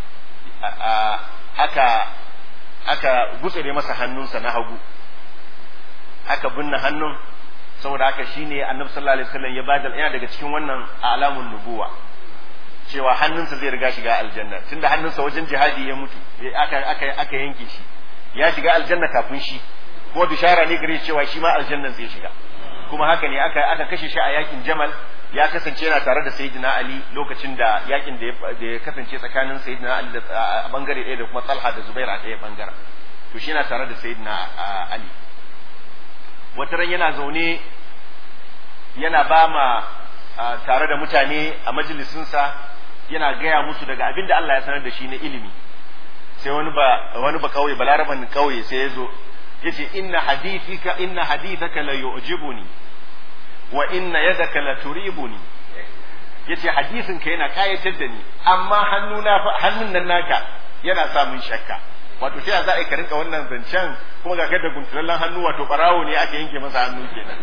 aka aka gutsure masa hannunsa na hagu aka binne hannun saboda haka shine annabi sallallahu alaihi wasallam ya bada yana daga cikin wannan alamun nubuwa cewa hannunsa zai riga shiga aljanna tunda hannunsa wajen jihadi ya mutu aka aka aka yanke shi ya shiga aljanna kafin shi ko bishara ne gare cewa shi ma aljannan zai shiga kuma haka ne aka aka kashe shi a yakin Jamal ya kasance yana tare da Sayyidina Ali lokacin da yakin da ya kasance tsakanin Sayyidina Ali da a bangare ɗaya da kuma Talha da Zubair a ɗaya bangaren to shi yana tare da Sayyidina Ali wata ran yana zaune yana ba ma tare da mutane a majalisinsa yana gaya musu daga abin da Allah ya sanar da shi na ilimi sai wani ba wani ba kauye balaraban kauye sai ya zo yace inna hadithika inna hadithaka la yu'jibuni wa inna yadaka la turibuni yace hadisin ka yana kayatar da ni amma hannuna hannun nan naka yana sa mun shakka wato sai za a ka rinka wannan zancen kuma ga da guntulallen hannu wato barawo ne aka yanke masa hannu kenan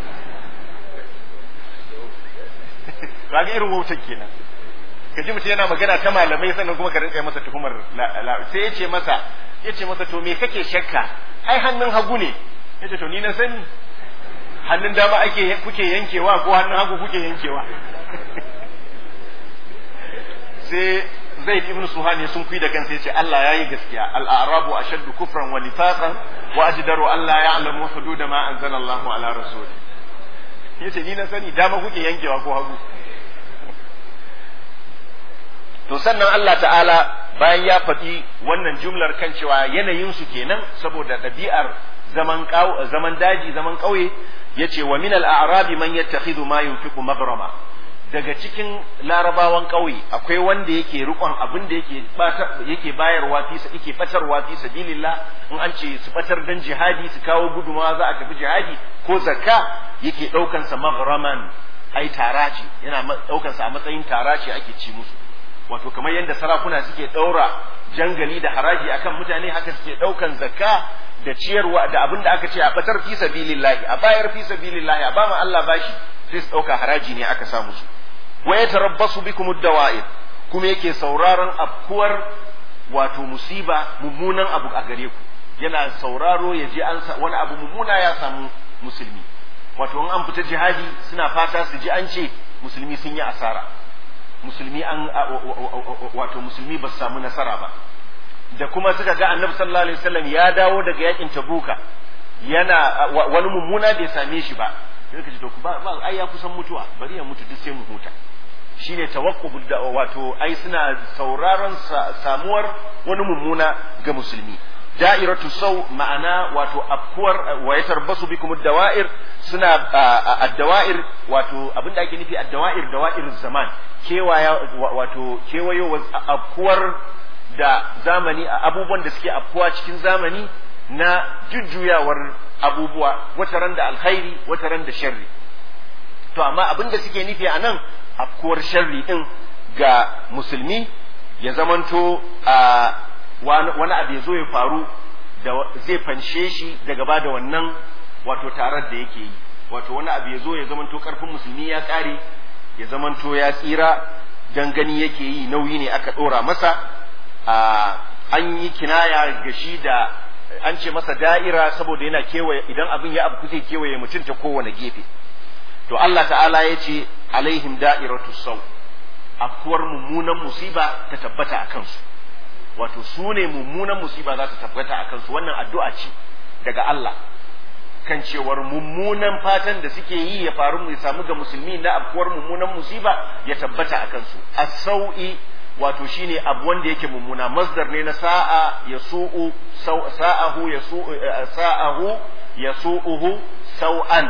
kaga irin wautar kenan ka ji mutum yana magana ta malamai sannan kuma ka rinka masa tuhumar sai ya ce masa ya ce masa to me kake shakka ai hannun hagu ne ya ce to ni na sani hannun dama ake kuke yankewa ko hannun hagu kuke yankewa sai zaid ibn suhani sun kui da kansa yace Allah yayi gaskiya al-a'rabu ashaddu kufran wa nifaqan wa ajdaru an la ya'lamu hudud ma anzala Allah ala rasuli yace ni na sani dama kuke yankewa ko hagu to sannan Allah ta'ala bayan ya faɗi wannan jumlar kan cewa yanayin su kenan saboda ɗabi'ar zaman zaman daji zaman ƙauye yace wa min al-a'rabi man yattakhidhu ma yunfiqu magrama daga cikin larabawan ƙauye akwai wanda yake rikon abin da yake yake bayarwa fi yake fatarwa fi sabilillah in an ce su fatar dan jihadi su kawo gudumawa za a tafi jihadi ko zakka yake daukan sa maghraman ai taraci yana daukan sa a matsayin taraci ake ci musu wato kamar yadda sarakuna suke daura jangali da haraji akan mutane haka suke daukan zakka da ciyarwa da abin da aka ce a batar fi sabilillahi a bayar fi sabilillahi a ba mu Allah bashi sai su dauka haraji ne aka sa musu wa yatarabbasu bikum ad-dawa'ir kuma yake sauraron afkuwar wato musiba mummunan abu a gare ku yana sauraro ya je an wani abu mummuna ya samu musulmi wato in an fita jihadi suna fata su ji an ce musulmi sun yi asara musulmi an wato musulmi ba su samu nasara ba da kuma suka ga annabi sallallahu alaihi wasallam ya dawo daga yakin tabuka yana wani mummuna bai same shi ba sai ka ce to ba ai ya kusan mutuwa bari ya mutu duk sai mu huta shine tawaqqubud da wato ai suna sauraron samuwar wani mummuna ga musulmi da'iratu sau ma'ana wato afkuwar wa yatarbasu bikum ad-dawa'ir suna ad-dawa'ir wato abinda ake nufi ad-dawa'ir dawa'ir zaman kewaya wato kewayo afkuwar da zamani abubuwan da suke afkuwa cikin zamani na jujjuyawar abubuwa wata ran da alkhairi wata ran da sharri to amma abin da suke nufi a nan afkuwar sharri din ga musulmi ya zamanto a wani abu ya zo ya faru da zai fanshe shi daga ba da wannan wato tarar da yake yi wato wani abu ya zo ya zamanto karfin musulmi ya kare ya zamanto ya tsira dan gani yake yi nauyi ne aka dora masa an yi kinaya ga shi da an ce masa da'ira saboda yana kewaye idan abin ya abu zai kewaye mutum ta kowane gefe to Allah ta'ala ya ce alaihim da'iratu sau afkuwar mummunan musiba ta tabbata a kansu wato su ne mummunan musiba za ta tabbata a kansu wannan addu'a ce daga Allah kan cewar mummunan fatan da suke yi ya faru ya samu ga musulmi na afkuwar mummunan musiba ya tabbata a kansu as-sau'i wato shine abu wanda yake mummuna masdar ne na sa'a ya su'u sa'ahu ya su'u sa'ahu ya su'uhu sau'an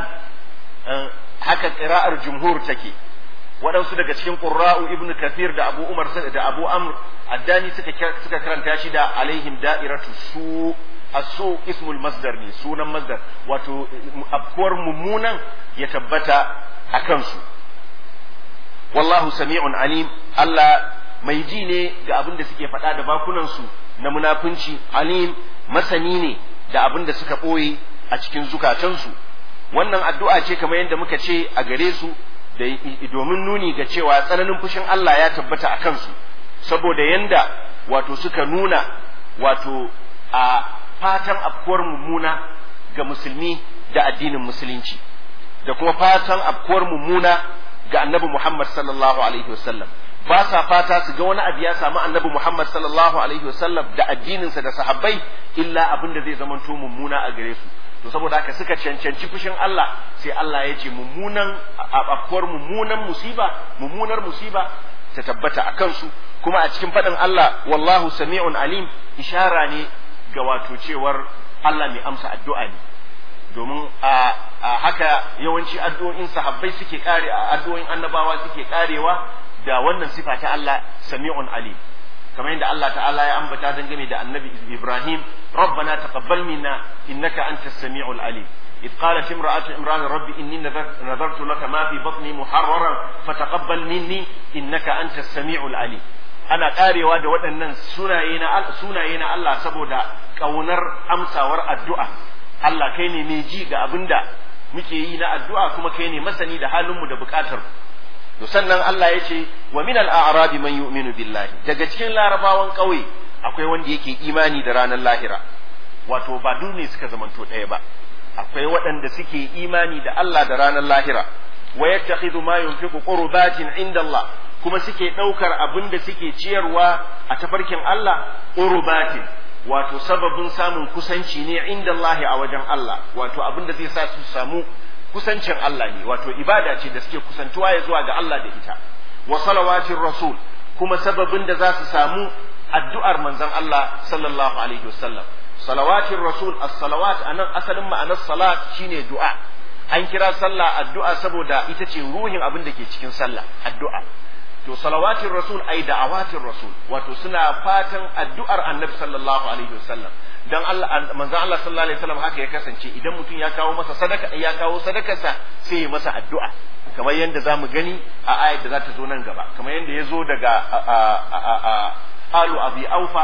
haka qira'ar jumhur take waɗansu daga cikin qurra'u ibnu kathir da abu umar da abu amr addani suka suka karanta shi da alaihim da'iratu su asu ismul masdar ne sunan masdar wato afkuwar mummunan ya tabbata a kansu wallahu sami'un alim Allah mai ji ne ga abin da suke faɗa da bakunansu na munafunci alim masani ne da abin da suka ɓoye a cikin zukatansu wannan addu'a ce kamar yadda muka ce a gare su da domin nuni ga cewa tsananin fushin Allah ya tabbata a kansu saboda yanda wato suka nuna wato a fatan afkuwar mummuna ga musulmi da addinin musulunci da kuma fatan afkuwar mummuna ga annabi Muhammad sallallahu alaihi wasallam ba sa fata su ga wani abu ya samu annabi Muhammad sallallahu alaihi wasallam da addininsa da sahabbai illa abin da zai zamanto mummuna a gare su to saboda haka suka cancanci fushin Allah sai Allah ya ce mummunan afkuwar mummunan musiba mummunar musiba ta tabbata a kansu kuma a cikin faɗin Allah wallahu sami'un alim ishara ne ga wato cewar Allah mai amsa addu'a ne domin a haka yawanci addu'o'in sahabbai suke kare addu'o'in annabawa suke karewa da wannan sifa ta Allah sami'un alim kamar yadda Allah ta'ala ya ambata dangane da annabi Ibrahim rabbana taqabbal minna innaka antas sami'ul alim إذ قالت امرأة عمران ربي إني نذرت لك ما في بطني محررا فتقبل مني إنك أنت السميع العليم ana karewa da waɗannan sunaye na sunaye na Allah saboda ƙaunar amsawar addu'a Allah kai ne mai ji ga abin da muke yi na addu'a kuma kai ne masani da halinmu da buƙatar to sannan Allah ya ce wa min al-a'rabi man yu'minu billahi daga cikin larabawan ƙauye akwai wanda yake imani da ranar lahira wato ba dune suka zamanto ɗaya ba akwai waɗanda suke imani da Allah da ranar lahira wa yattakhidhu ma yunfiqu qurbatin inda Allah kuma suke ɗaukar abin da suke ciyarwa a tafarkin Allah qurbatin wato sababin samun kusanci ne inda Allah a wajen Allah wato abin da zai sa su samu kusancin Allah ne wato ibada ce da suke kusantuwa ya zuwa ga Allah da ita wa salawatin rasul kuma sababin da za su samu addu'ar manzon Allah sallallahu alaihi wasallam salawatin rasul as-salawat anan asalin ma'anar salat shine du'a an kira sallah addu'a saboda ita ce ruhin abin da ke cikin sallah addu'a to salawatin rasul ai da'awatin rasul wato suna fatan addu'ar annabi sallallahu alaihi wasallam dan Allah manzon Allah sallallahu alaihi wasallam haka ya kasance idan mutum ya kawo masa sadaka ya kawo sadakarsa sai ya masa addu'a kamar yadda zamu gani a ayat da za ta zo nan gaba kamar yadda ya zo daga alu abi aufa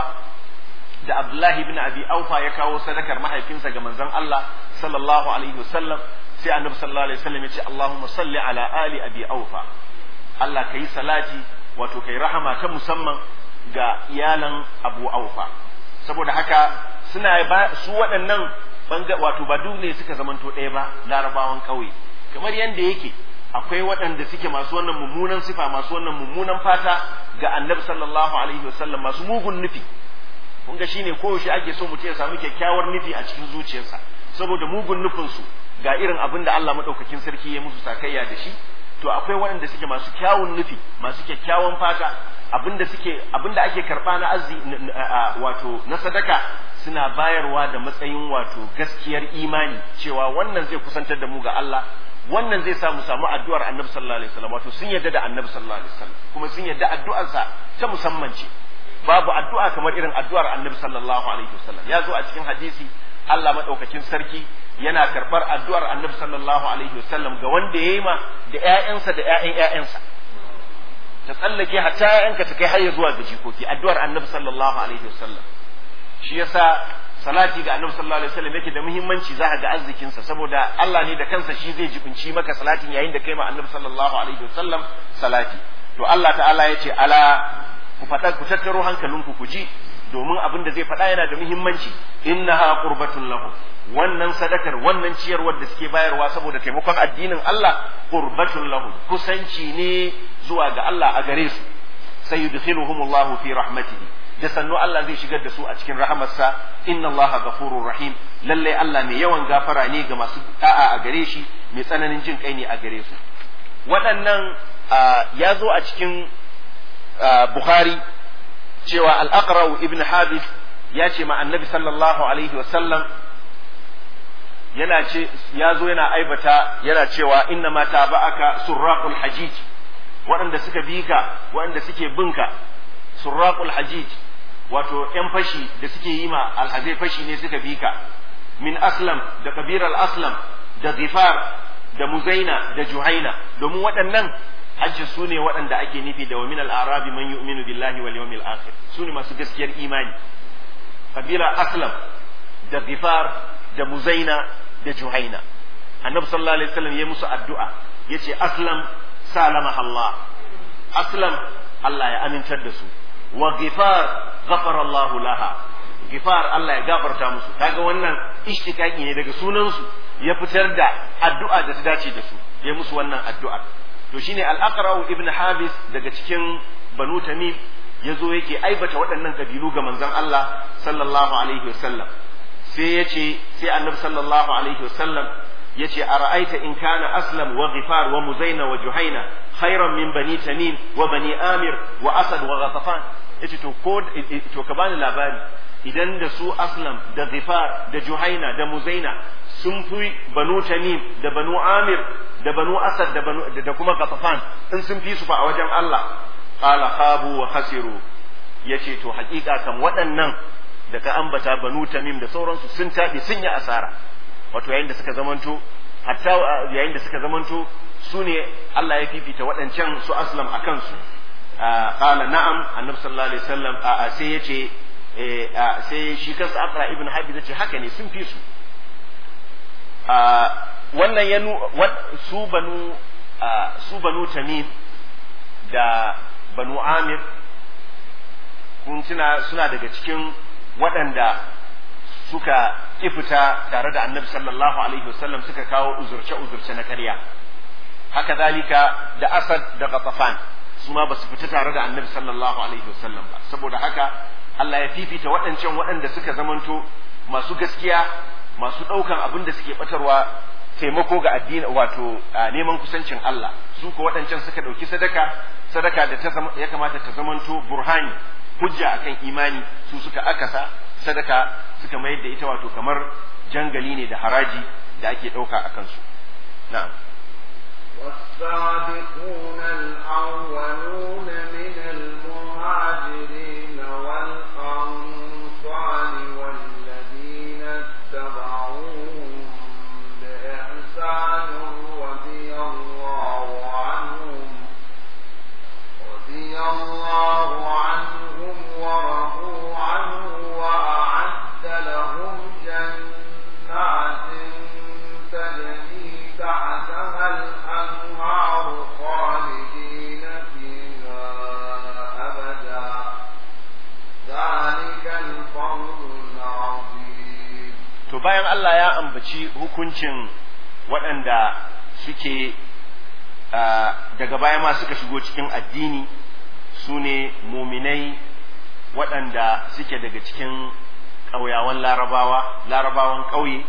da Abdullahi ibn Abi Aufa ya kawo sadakar mahaifinsa ga manzon Allah sallallahu alaihi wasallam sai Annabi sallallahu alaihi wasallam ya ce Allahumma salli ala ali Abi Aufa Allah kai salati wato kai rahama ta musamman ga iyalan Abu Aufa saboda haka suna ba su waɗannan banga wato ba duk ne suka zamanto ɗaya ba larabawan ƙauye kamar yadda yake akwai waɗanda suke masu wannan mummunan sifa masu wannan mummunan fata ga Annabi sallallahu alaihi wasallam masu mugun nufi kun ga shine koyaushe ake so mutum ya samu kyakkyawar nufi a cikin zuciyarsa saboda mugun nufin su ga irin abin da Allah madaukakin sarki ya musu sakayya da shi to akwai waɗanda suke masu kyawun nufi masu kyakkyawan fata abinda suke abinda ake karba na azzi wato na sadaka suna bayarwa da matsayin wato gaskiyar imani cewa wannan zai kusantar da mu ga Allah wannan zai sa mu samu addu'ar Annabi sallallahu alaihi wasallam wato sun yarda da Annabi sallallahu alaihi wasallam kuma sun yarda addu'arsa ta musamman ce babu addu'a kamar irin addu'ar annabi sallallahu alaihi wasallam ya zo a cikin hadisi Allah madaukakin sarki yana karbar addu'ar annabi sallallahu alaihi wasallam ga wanda ya yi ma da ƴaƴansa da ƴaƴan ƴaƴansa ta tsallake hatta ƴaƴanka ta kai har zuwa ga jikoki addu'ar annabi sallallahu alaihi wasallam shi yasa salati ga annabi sallallahu alaihi wasallam yake da muhimmanci za ka ga arzikinsa saboda Allah ne da kansa shi zai jibinci maka salatin yayin da kai ma annabi sallallahu alaihi wasallam salati to Allah ta'ala ya ce ala ku faɗa ku tattaro hankalinku ku ji domin abin da zai faɗa yana da muhimmanci innaha qurbatun lahu wannan sadakar wannan ciyarwar da suke bayarwa saboda taimakon addinin Allah qurbatun lahu kusanci ne zuwa ga Allah a gare su sayudkhiluhumullahu fi rahmatihi da sannu Allah zai shigar da su a cikin rahamarsa inna Allah ghafurur rahim lalle Allah mai yawan gafara ne ga masu da'a a gare shi mai tsananin jin kai ne a gare su waɗannan ya zo a cikin Bukhari cewa al-Aqra ibn Habib ya ce ma annabi sallallahu alaihi wasallam yana ce ya zo yana aibata yana cewa inna ma taba'aka surraqul hajij waɗanda suka bi ka waɗanda suke binka surraqul hajij wato ƴan fashi da suke yi ma alhazai fashi ne suka bi ka min aslam da kabiral aslam da zifar da muzaina da juhaina domin waɗannan hajji su ne waɗanda ake nufi da wa min al-arabi man yu'minu billahi wal yawmil akhir su ne masu gaskiyar imani kabila aslam da zifar da muzaina da juhaina annabi sallallahu alaihi wasallam ya musu addu'a yace aslam salama Allah aslam Allah ya amintar da su wa gifar ghafara Allah laha gifar Allah ya gafarta musu kaga wannan ishtikaki ne daga sunan su ya fitar da addu'a da ta dace da su ya musu wannan addu'a to shine al-aqra ibn habis daga cikin banu tamim yazo yake aibata waɗannan kabilu ga manzon Allah sallallahu alaihi wasallam sai ya ce sai annabi sallallahu alaihi wasallam ya ce a ra'aita in kana aslam wa ghifar wa muzaina wa juhaina khairan min bani tamim wa bani amir wa asad wa ghatafan ya ce to ko to ka bani labari idan da su aslam da ghifar da juhaina da muzaina sun fi banu tamim da banu amir da banu asad da banu da kuma ghatafan in sun fi su fa a wajen Allah qala khabu wa khasiru yace to hakika kam waɗannan da ka ambata banu tamim da sauransu sun taɓe sun yi asara wato yayin da suka zamanto hatta yayin da suka zamanto su ne Allah ya fifita waɗancan su aslam a kansu qala na'am annabi sallallahu alaihi wasallam a sai yace sai shi kansa aqra ibn habib yace haka ne sun fi su wannan ya su banu su banu tamim da banu amir kun tuna suna daga cikin waɗanda suka ifita tare da annabi sallallahu alaihi wasallam suka kawo uzurce-uzurce na karya haka zalika da asad da ghatafan su ma ba su fita tare da annabi sallallahu alaihi wasallam ba saboda haka Allah ya fifita waɗancan waɗanda suka zamanto masu gaskiya masu ɗaukan abin da suke batarwa taimako ga addini wato neman kusancin Allah su ko waɗancan suka ɗauki sadaka sadaka da ta ya kamata ta zamanto burhani hujja akan imani su suka akasa sadaka suka mayar da ita wato kamar jangali ne da haraji da ake ɗauka a kansu na'am والسابقون الأولون من المهاجرين والأنصار والذين اتبعوهم بإحسان رضي الله عنهم رضي الله عنهم ورضوا عنه وأعد لهم جنات تجري تحتها الأنهار خالدين فيها أبدا ذلك الفوز العظيم to bayan Allah ya ambaci hukuncin waɗanda suke daga baya ma suka shigo cikin addini su ne muminai waɗanda suke daga cikin ƙauyawan larabawa larabawan ƙauye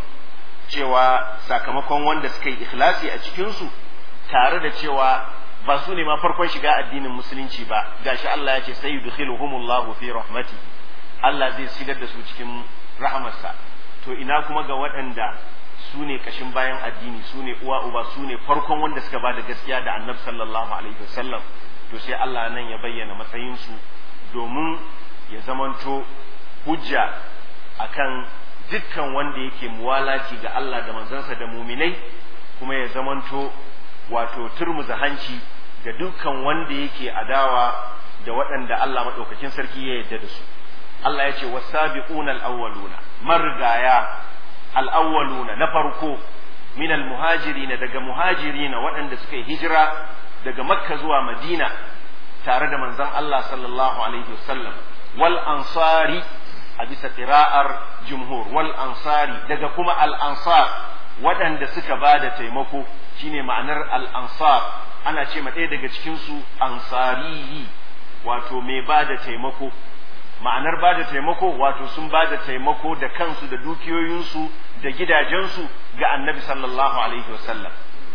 cewa sakamakon wanda suka yi ikhlasi a cikinsu tare da cewa ba su ne ma farkon shiga addinin musulunci ba gashi Allah ya ce sai yudkhiluhumullahu fi rahmatihi Allah zai shigar da su cikin rahamarsa to ina kuma ga waɗanda su ne kashin bayan addini su ne uwa uba su ne farkon wanda suka ba da gaskiya da annabi sallallahu alaihi wasallam to sai Allah nan ya bayyana matsayinsu domin ya zamanto hujja akan dukkan wanda yake muwalaci ga Allah da manzansa da muminai kuma ya zamanto wato turmuza hanci ga dukkan wanda yake adawa da waɗanda Allah maɗaukakin sarki ya yarda da su Allah ya ce wasabiquna al-awwaluna margaya al-awwaluna na farko min al-muhajirin daga muhajirin waɗanda suka yi hijira daga makka zuwa madina tare da manzon Allah sallallahu alaihi wasallam wal ansari a bisa qira'ar jumhur wal ansari daga kuma al ansar waɗanda suka ba da taimako shine ma'anar al ansar ana ce ma ɗaya daga cikin su ansariyi wato mai ba da taimako ma'anar ba da taimako wato sun ba da taimako da kansu da dukiyoyinsu da gidajensu ga annabi sallallahu alaihi wasallam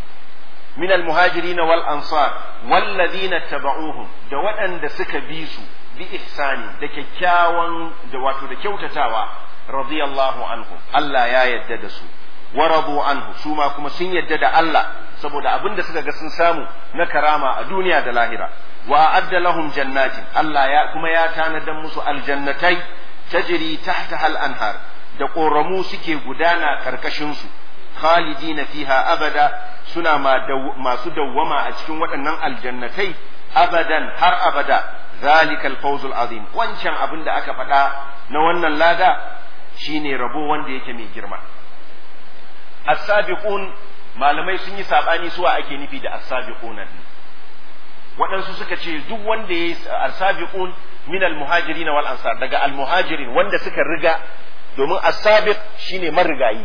min almuhajirin wal ansar walladhina tabauhum da waɗanda suka bi su bi ihsani da kyakkyawan da wato da kyautatawa radiyallahu anhu Allah ya yadda da su wa radu anhu su ma kuma sun yadda da Allah saboda abin da suka ga sun samu na karama a duniya da lahira wa adda lahum jannatin Allah ya kuma ya tanadan musu aljannatai tajri tahtaha al-anhar da ƙoramu suke gudana karkashin su khalidina fiha abada suna masu dawwama a cikin waɗannan aljannatai abadan har abada zalikal fawzul azim wancan abin da aka faɗa na wannan lada shine rabo wanda yake mai girma as-sabiqun malamai sun yi sabani suwa ake nufi da as-sabiqun waɗansu suka ce duk wanda ya yi as-sabiqun min al-muhajirin wal ansar daga al-muhajirin wanda suka riga domin as-sabiq shine marigayi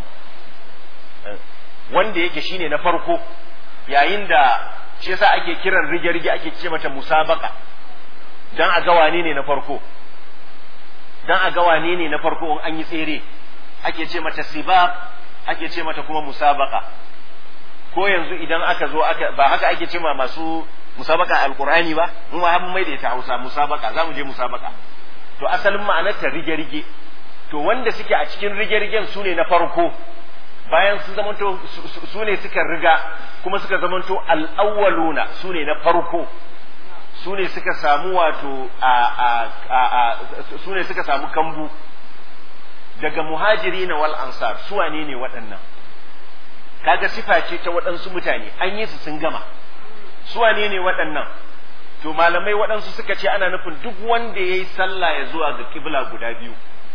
wanda yake shine na farko yayin da shi yasa ake kiran rige-rige ake ce mata musabaka dan a ga wane ne na farko dan a ga wane ne na farko in an yi tsere ake ce mata sibaq ake ce mata kuma musabaka ko yanzu idan aka zo aka ba haka ake ce ma masu musabaka alqur'ani ba mu ma mun maida ita Hausa musabaka zamu je musabaka to asalin ma'anar ta rige-rige to wanda suke a cikin rige-rigen su ne na farko bayan sun zamanto su ne suka riga kuma suka zamanto al'awwaluna su ne na farko su ne suka samu wato a a su ne suka samu kambu daga muhajiri na wal ansar su wane ne waɗannan kaga sifa ce ta waɗansu mutane an yi su sun gama su wane ne waɗannan to malamai waɗansu suka ce ana nufin duk wanda ya yi sallah ya zuwa ga kibla guda biyu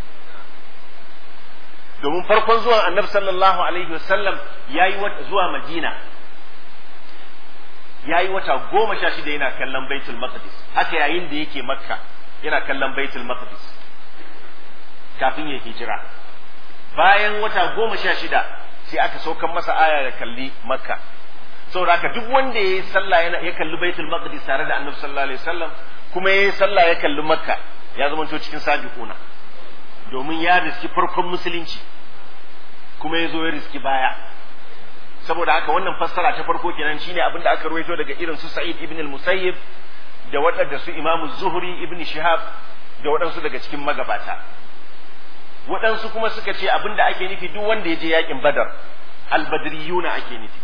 domin farkon zuwan annabi sallallahu alaihi wasallam ya yi zuwa madina ya yi wata goma sha shida yana kallon baitul maqdis haka yayin da yake makka yana kallon baitul maqdis kafin ya hijira bayan wata goma sha shida sai aka saukan masa aya ya kalli makka saboda haka duk wanda ya yi sallah yana ya kalli baitul maqdis tare da annabi sallallahu alaihi wasallam kuma ya yi sallah ya kalli makka ya zama to cikin sabiquna domin ya riski farkon musulunci kuma ya zo ya riski baya saboda haka wannan fassara ta farko kenan shine abin da aka ruwaito daga irin su Sa'id ibn al-Musayyib da waɗanda su Imam Zuhri ibn Shihab da waɗansu daga cikin magabata waɗansu kuma suka ce abin da ake nufi duk wanda ya je yakin Badar al-Badriyuna ake nufi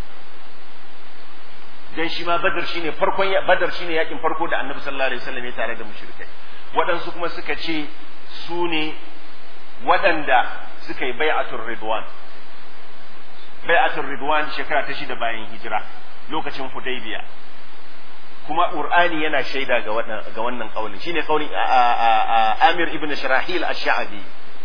dan shi ma Badar shine farkon Badar shine yakin farko da Annabi sallallahu alaihi wasallam ya tare da mushrikai waɗansu kuma suka ce su ne waɗanda suka yi bai'atul ridwan bai'atul ridwan shekara ta shida bayan hijira lokacin hudaybiya kuma qur'ani yana shaida ga wannan ga wannan kaulin shine kaulin Amir ibn Sharahil ash-Sha'bi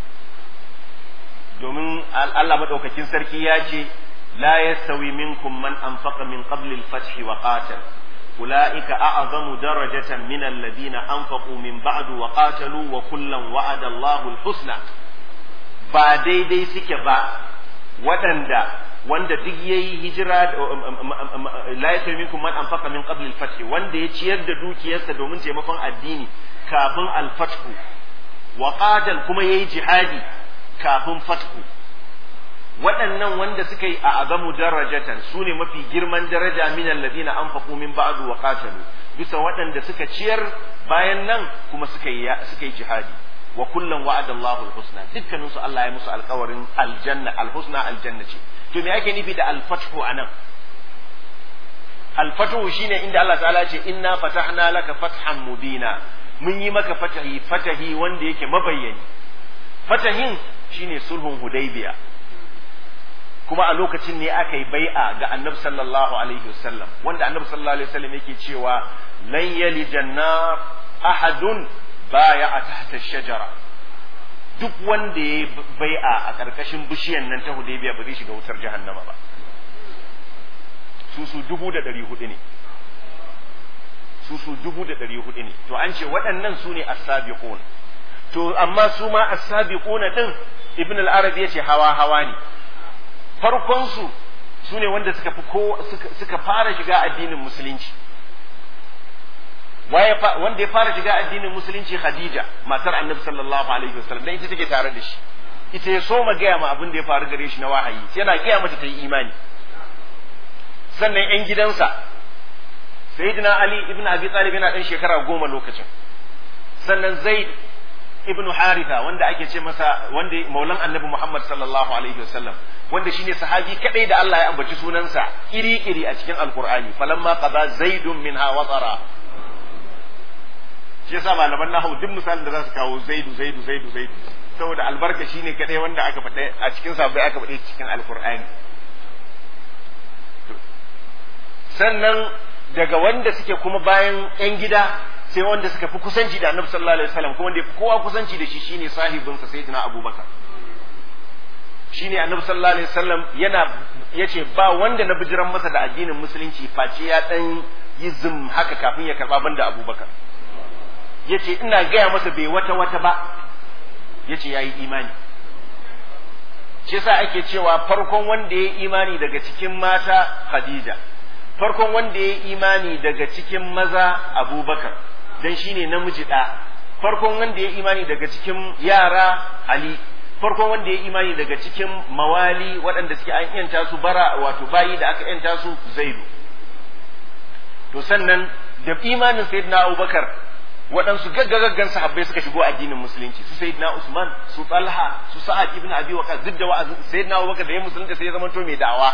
domin Allah madaukakin sarki ya ce la yastawi minkum man anfaqa min qabli al-fath wa qatal أولئك أعظم درجة من الذين أنفقوا من بعد وقاتلوا وكلا وعد الله الحسنى ba daidai suke ba waɗanda wanda duk ya yi hijira la ya minkum man anfaqa min qabl al-fath wanda ya ciyar da dukiyarsa domin taimakon addini kafin al-fath wa qatal kuma yayi jihadi kafin fathu waɗannan wanda suka yi a azamu darajatan su ne mafi girman daraja min alladhina anfaqu min ba'du wa qatalu bisa waɗanda suka ciyar bayan nan kuma suka yi suka yi jihadi wa kullum wa'ada Allahu al-husna dukkanin su Allah ya musu alƙawarin aljanna al-husna aljanna ce to me ake nufi da al-fathu anan al-fathu shine inda Allah ta'ala ce inna fatahna laka fathan mubina mun yi maka fatahi fatahi wanda yake mabayyani fatahin shine sulhun hudaybiya kuma a lokacin ne aka yi bai'a ga annabi sallallahu alaihi wasallam wanda annabi sallallahu alaihi wasallam yake cewa lan yalijan nar ahadun baya a tahta shajara duk wanda ya bai'a a ƙarƙashin bishiyan nan ta hudaybiya ba zai shiga wutar jahannama ba su su dubu da ɗari hudu ne su su dubu da ɗari hudu ne to an ce waɗannan su ne as-sabiqun to amma su ma as-sabiquna din ibn al-arabi yace hawa hawa ne farkon su su ne wanda suka fi ko suka fara shiga addinin musulunci waye wanda ya fara shiga addinin musulunci Khadija matar Annabi sallallahu alaihi wasallam dan ita take tare da shi ita ya so gaya ma abin da ya faru gare shi na wahayi sai yana gaya mata ta yi imani sannan yan gidansa sayyidina Ali ibn Abi Talib yana dan shekara goma lokacin sannan Zaid ibn Haritha wanda ake ce masa wanda maulan Annabi Muhammad sallallahu alaihi wasallam wanda shine sahabi kadai da Allah ya ambaci sunansa iri-iri a cikin Alkur'ani falamma qada zaidun minha watara shi yasa malaman nahawu duk misalin da za su kawo zaidu zaidu zaidu zaidu saboda albarka shine kadai wanda aka faɗa a cikin sabai aka faɗe cikin alkur'ani sannan daga wanda suke kuma bayan yan gida sai wanda suka fi kusanci da annabi sallallahu alaihi wasallam kuma wanda ya fi kowa kusanci da shi shine sahibinsa sayyidina abubakar shine annabi sallallahu alaihi wasallam yana yace ba wanda na bijiran masa da addinin musulunci face ya dan yi zum haka kafin ya karba banda abubakar yace ina gaya masa bai wata wata ba yace yayi imani shi yasa ake cewa farkon wanda ya imani daga cikin mata Khadija farkon wanda ya imani daga cikin maza Abubakar dan shine namiji da farkon wanda ya imani daga cikin yara Ali farkon wanda ya imani daga cikin mawali waɗanda suke an yanta su bara wato bayi da aka yanta su zaidu to sannan da imanin sayyidina abubakar waɗansu gaggagaggan sahabbai suka shigo addinin musulunci su sayyidina usman su talha su sa'ad ibn abi waqas duk da wa'azin sayyidina abubakar da ya musulunta sai ya zama to mai da'awa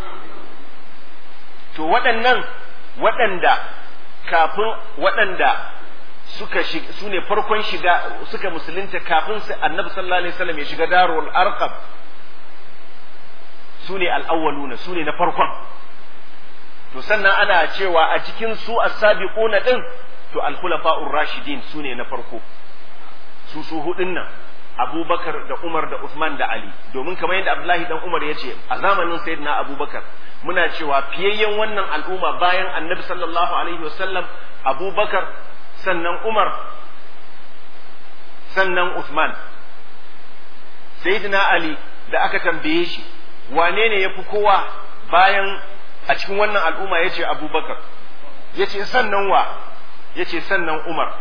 to waɗannan waɗanda kafin waɗanda suka su ne farkon shiga suka musulunta kafin su annabi sallallahu alaihi wasallam ya shiga darul arqam su ne al'awwaluna su ne na farkon to sannan ana cewa a cikin su as-sabiquna din to al-khulafa'ur rashidin su ne na farko su su hudun nan abubakar da umar da usman da ali domin kamar yadda abdullahi dan umar ya ce a zamanin sayyidina abubakar muna cewa fiyayyen wannan al'umma bayan annabi sallallahu alaihi wasallam abubakar sannan umar sannan usman sayyidina ali da aka tambaye shi wane ne ya fi kowa bayan a cikin wannan al'umma ya ce abubakar ya ce sannan wa ya ce sannan umar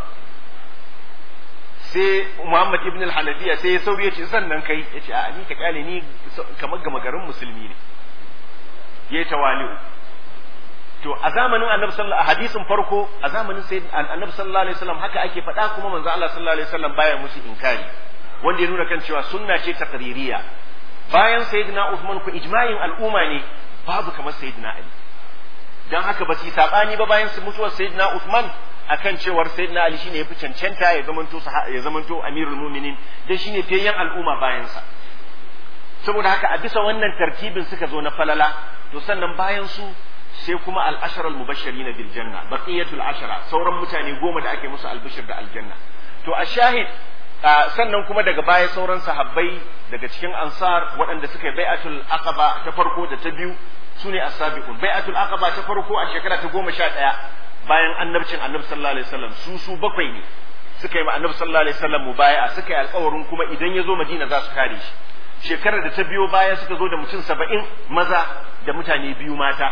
sai Muhammad ibn al-Hanafiya sai ya sauri ya ce sannan kai ya ce a ni ka kyale ni kamar gama garin musulmi ne ya yi tawali'u to a zamanin annabi sallallahu a hadisin farko a zamanin sai annabi sallallahu alaihi wasallam haka ake faɗa kuma manzo Allah sallallahu alaihi wasallam baya musu inkari wanda ya nuna kan cewa sunna ce taqririya bayan sayyidina Uthman ku ijma'in al'umma ne babu kamar sayyidina Ali dan haka ba su sabani ba bayan mutuwar sayyidina Uthman akan cewar sayyidina Ali shine yafi cancanta ya zamanto ya zamanto amirul mu'minin dan shine fiyayyen al'umma bayan sa saboda haka a bisa wannan tartibin suka zo na falala to sannan bayan su sai kuma al-ashara al-mubashirin bil janna baqiyatul ashara sauran mutane goma da ake musu albishir da aljanna to a shahid sannan kuma daga baya sauran sahabbai daga cikin ansar waɗanda suka yi bai'atul aqaba ta farko da ta biyu sune as-sabiqun bai'atul aqaba ta farko a shekara ta goma sha ɗaya bayan annabcin annabi sallallahu alaihi wasallam su su bakwai ne suka yi ma annabi sallallahu alaihi wasallam mubaya'a suka yi alƙawarin kuma idan ya zo madina za su kare shi shekarar da ta biyo baya suka zo da mutum saba'in maza da mutane biyu mata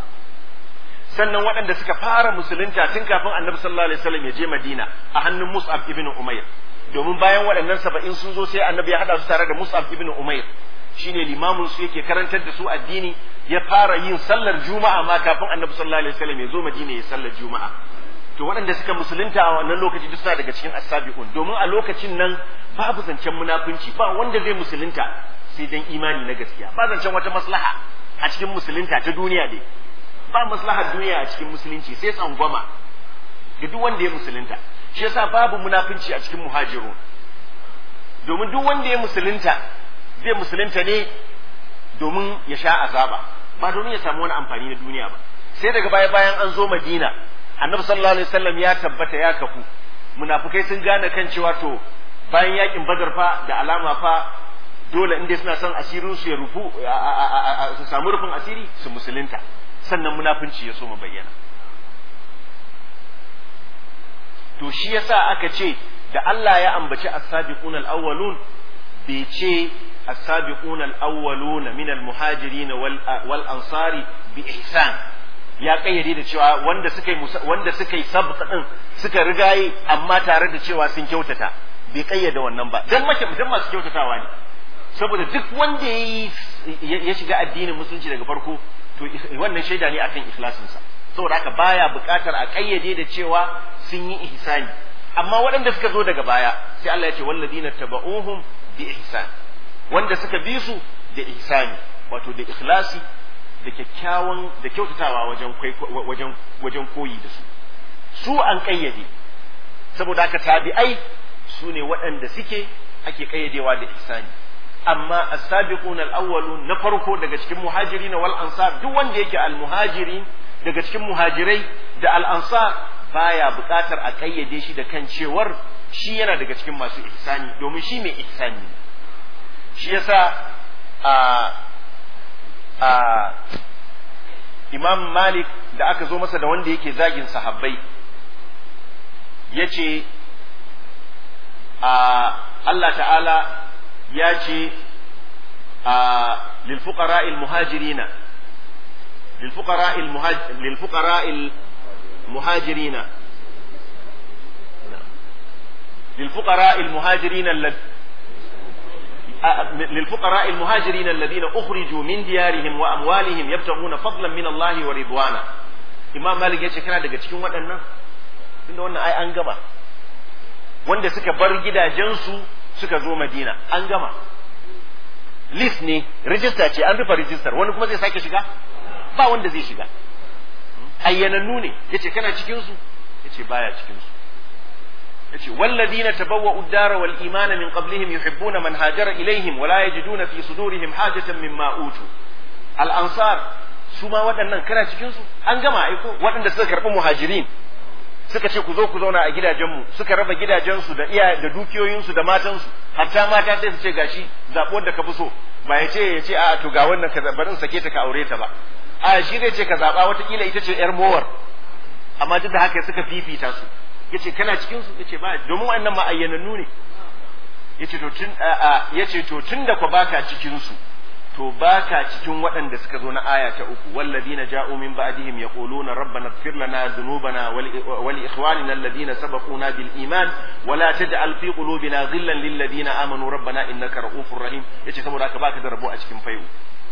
sannan waɗanda suka fara musulunta tun kafin annabi sallallahu alaihi wasallam ya je madina a hannun mus'ab ibn umair domin bayan waɗannan saba'in sun zo sai annabi ya haɗa su tare da mus'ab ibn umair shine limamin su yake karantar da su addini ya fara yin sallar juma'a ma kafin annabi sallallahu alaihi wasallam ya zo madina ya sallar juma'a to waɗanda suka musulunta a wannan lokaci duk suna daga cikin asabi'un domin a lokacin nan babu zancen munafunci ba wanda zai musulunta sai dan imani na gaskiya ba zancen wata maslaha a cikin musulunta ta duniya dai ba maslahar duniya a cikin musulunci sai tsangwama ga duk wanda ya musulunta shi yasa babu munafunci a cikin muhajirun domin duk wanda ya musulunta zai musulunta ne domin ya sha azaba ba domin ya samu wani amfani na duniya ba sai daga baya bayan an zo madina annabi sallallahu alaihi wasallam ya tabbata ya kafu munafukai sun gane kan cewa to bayan yakin badar fa da alama fa dole inda suna son asirin su ya rufu su samu rufin asiri su musulunta sannan munafunci ya so mu bayyana to shi yasa aka ce da Allah ya ambaci as-sabiqun al-awwalun bai ce as-sabiqun al-awwalun min al-muhajirin wal ansari bi ihsan ya kayyade da cewa wanda suka yi wanda suka yi sabqa din suka rigaye amma tare da cewa sun kyautata bai kayyade wannan ba dan mace dan masu kyautatawa ne saboda duk wanda ya shiga addinin musulunci daga farko to wannan shaida ne akan ikhlasinsa saboda haka baya buƙatar a kayyade da cewa sun yi ihsani amma waɗanda suka zo daga baya sai Allah ya ce walladina taba'uhum bi ihsan wanda suka bi su da ihsani wato da ikhlasi da kyakkyawan da kyautatawa wajen wajen wajen koyi da su su an kayyade saboda haka tabi'ai su ne waɗanda suke ake kayyadewa da ihsani amma as-sabiquna al-awwalun na farko daga cikin muhajirin wal ansar duk wanda yake al-muhajiri daga cikin muhajirai da al-ansar baya buƙatar a kayyade shi da kan cewar shi yana daga cikin masu ihsani domin shi mai ihsani shi yasa a a Imam Malik da aka zo masa da wanda yake zagin sahabbai yace a Allah ta'ala ya ce a lilfuqara'il muhajirina lilfuqara'il lilfuqara'il muhajirina lilfuqara'il muhajirina lil fuqara al muhajirin alladhina ukhriju min diyarihim wa amwalihim yabtaghuna fadlan min Allah wa ridwana imam malik yace kana daga cikin waɗannan tunda wannan ai an gama wanda suka bar gidajensu suka zo madina an gama list ne rijista ce an rufe rijistar wani kuma zai sake shiga ba wanda zai shiga ayyanannu ne yace kana cikin su yace baya cikin su yace walladina tabawwa'u ad-dara wal imana min qablihim yuhibbuna man hajara ilaihim wa la yajiduna fi sudurihim hajatan mimma utu al ansar su ma waɗannan kana cikin su an gama aiko waɗanda suka karɓi muhajirin suka ce ku zo ku zauna a gidajenmu suka raba gidajensu da iya da dukiyoyinsu da matansu hatta mata sai su ce gashi zaɓi wanda ka fi so ba ya ce ya ce a to ga wannan ka barin sake ta ka aure ta ba a shi zai ce ka zaɓa watakila ita ce yar mowar amma duk da haka suka fifita su yace kana cikin su yace ba domin wannan ma'ayyanannu ne yace to tun yace to tun da ku baka cikin su to baka cikin waɗanda suka zo na aya ta uku walladina ja'u min ba'dihim yaquluna rabbana ighfir lana dhunubana wa li ikhwanina alladhina sabaquna bil iman wa la taj'al fi qulubina ghillan lil ladina amanu rabbana innaka ra'ufur rahim yace saboda haka baka da rabo a cikin fayu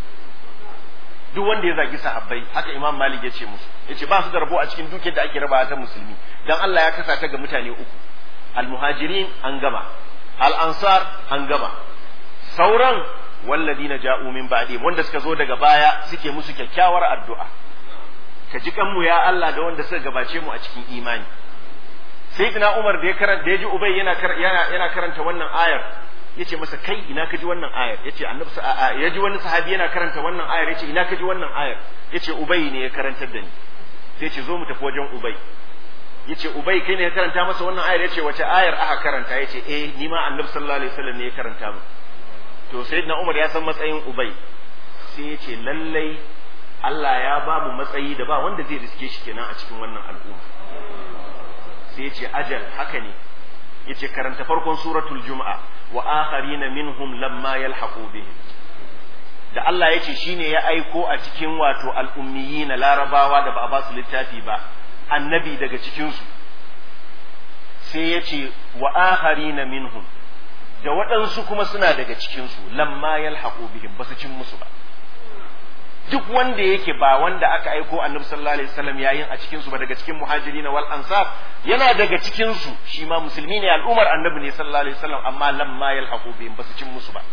duk wanda ya zagi sahabbai haka imam malik ya ce musu yace ba su da rabo a cikin dukiyar da ake rabawa ta musulmi dan Allah ya kasa ta ga mutane uku al muhajirin an gama al ansar an gama sauran walladina ja'u min ba'di wanda suka zo daga baya suke musu kyakkyawar addu'a ka ji kanmu ya Allah da wanda suka gabace mu a cikin imani sayyidina Umar da ya karanta da ya ji Ubay yana yana yana karanta wannan ayar yace masa kai ina ka ji wannan ayar yace annabi ya ji wani sahabi yana karanta wannan ayar yace ina ka ji wannan ayar yace Ubay ne ya karantar da ni sai yace zo mu tafi wajen Ubay yace Ubay kai ne ya karanta masa wannan ayar yace wace ayar aka karanta yace eh ni ma annabi sallallahu alaihi wasallam ne ya karanta mu to sayyidina Umar ya san matsayin Ubay sai ya ce lallai Allah ya ba mu matsayi da ba wanda zai riske shi kenan a cikin wannan al'umma sai ya ce ajal haka ne ya ce karanta farkon suratul juma'a wa akharina minhum lamma yalhaqu bihim da Allah ya ce shine ya aiko a cikin wato al'ummiyina larabawa da ba a ba su littafi ba annabi daga cikinsu sai ya ce wa akharina minhum da waɗansu kuma suna daga cikinsu lamma yalhaqu bihim basu cin musu ba duk wanda yake ba wanda aka aiko annabi sallallahu alaihi wasallam yayin a cikin su ba daga cikin muhajirin wal ansar yana daga cikin su shi ma musulmi ne al'umar annabi ne sallallahu alaihi wasallam amma lamma yalhaqu bihim basu cin musu ba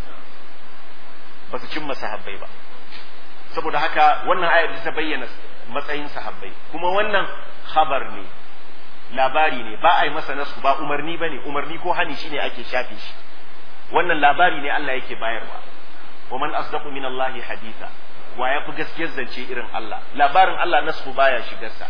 basu cin masahabbai ba saboda haka wannan ayar ta bayyana matsayin sahabbai kuma wannan khabar ne labari ne ba a yi masa nasu ba umarni ba ne umarni ko hani shine ake shafe shi wannan labari ne Allah yake bayarwa wa man asdaqu min Allah haditha wa ya fi gaskiyar zance irin Allah labarin Allah nasu baya shigarsa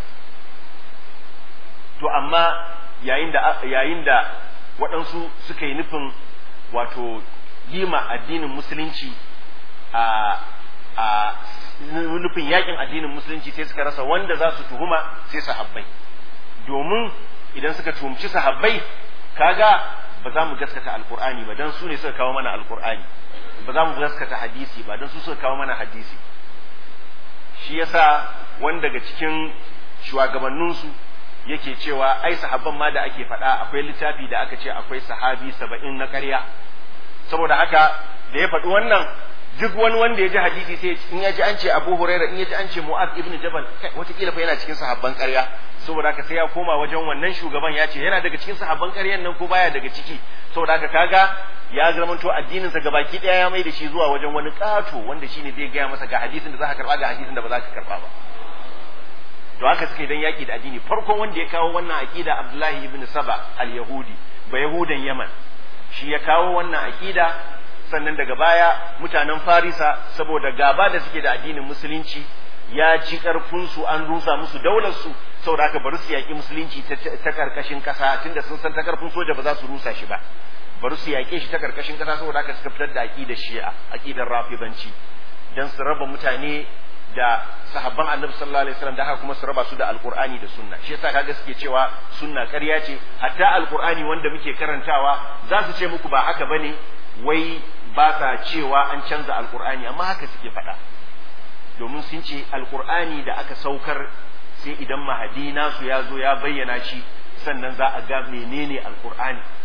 to amma yayin da yayin da waɗansu suka yi nufin wato yima addinin musulunci a a nufin yakin addinin musulunci sai suka rasa wanda za su tuhuma sai sahabbai domin idan suka tumci sahabbai kaga ba za mu gaskata alkur'ani ba dan su ne suka kawo mana alkur'ani ba za mu gaskata hadisi ba dan su suka kawo mana hadisi shi yasa wani daga cikin shugabanninsu yake cewa ai sahabban ma da ake faɗa akwai littafi da aka ce akwai sahabi saba'in na ƙarya saboda haka da ya faɗi wannan duk wani wanda ya ji hadisi sai in ya ji an ce Abu Hurairah in ya ji an ce Mu'adh ibn Jabal wataƙila fa yana cikin sahabban ƙarya saboda haka sai ya koma wajen wannan shugaban ya ce yana daga cikin sahabban ƙaryan nan ko baya daga ciki saboda haka kaga ya zamanto addinin sa gabaki daya ya mai da shi zuwa wajen wani ƙato wanda shine zai gaya masa ga hadisin da za ka karba ga hadisin da ba za ka karba ba to haka suka yi dan yaki da addini farkon wanda ya kawo wannan aqida Abdullahi ibn Saba al-Yahudi ba Yahudan Yaman shi ya kawo wannan aqida sannan daga baya mutanen Farisa saboda gaba da suke da addinin musulunci ya ci karfin su an rusa musu daular su saboda haka bari su yaki musulunci ta karkashin kasa tunda sun san ta karfin soja ba za su rusa shi ba bari su yake shi ta karkashin kasa saboda haka suka fitar da aqidar Shi'a aqidar Rafidanci dan su raba mutane da sahabban annabi sallallahu alaihi wasallam da haka kuma su raba su da alqur'ani da sunna shi yasa kaga suke cewa sunna ƙarya ce hatta alqur'ani wanda muke karantawa za su ce muku ba haka bane wai ba sa cewa an canza alqur'ani amma haka suke faɗa domin sun ce alqur'ani da aka saukar sai idan mahadi nasu ya zo ya bayyana shi sannan za a ga menene alqur'ani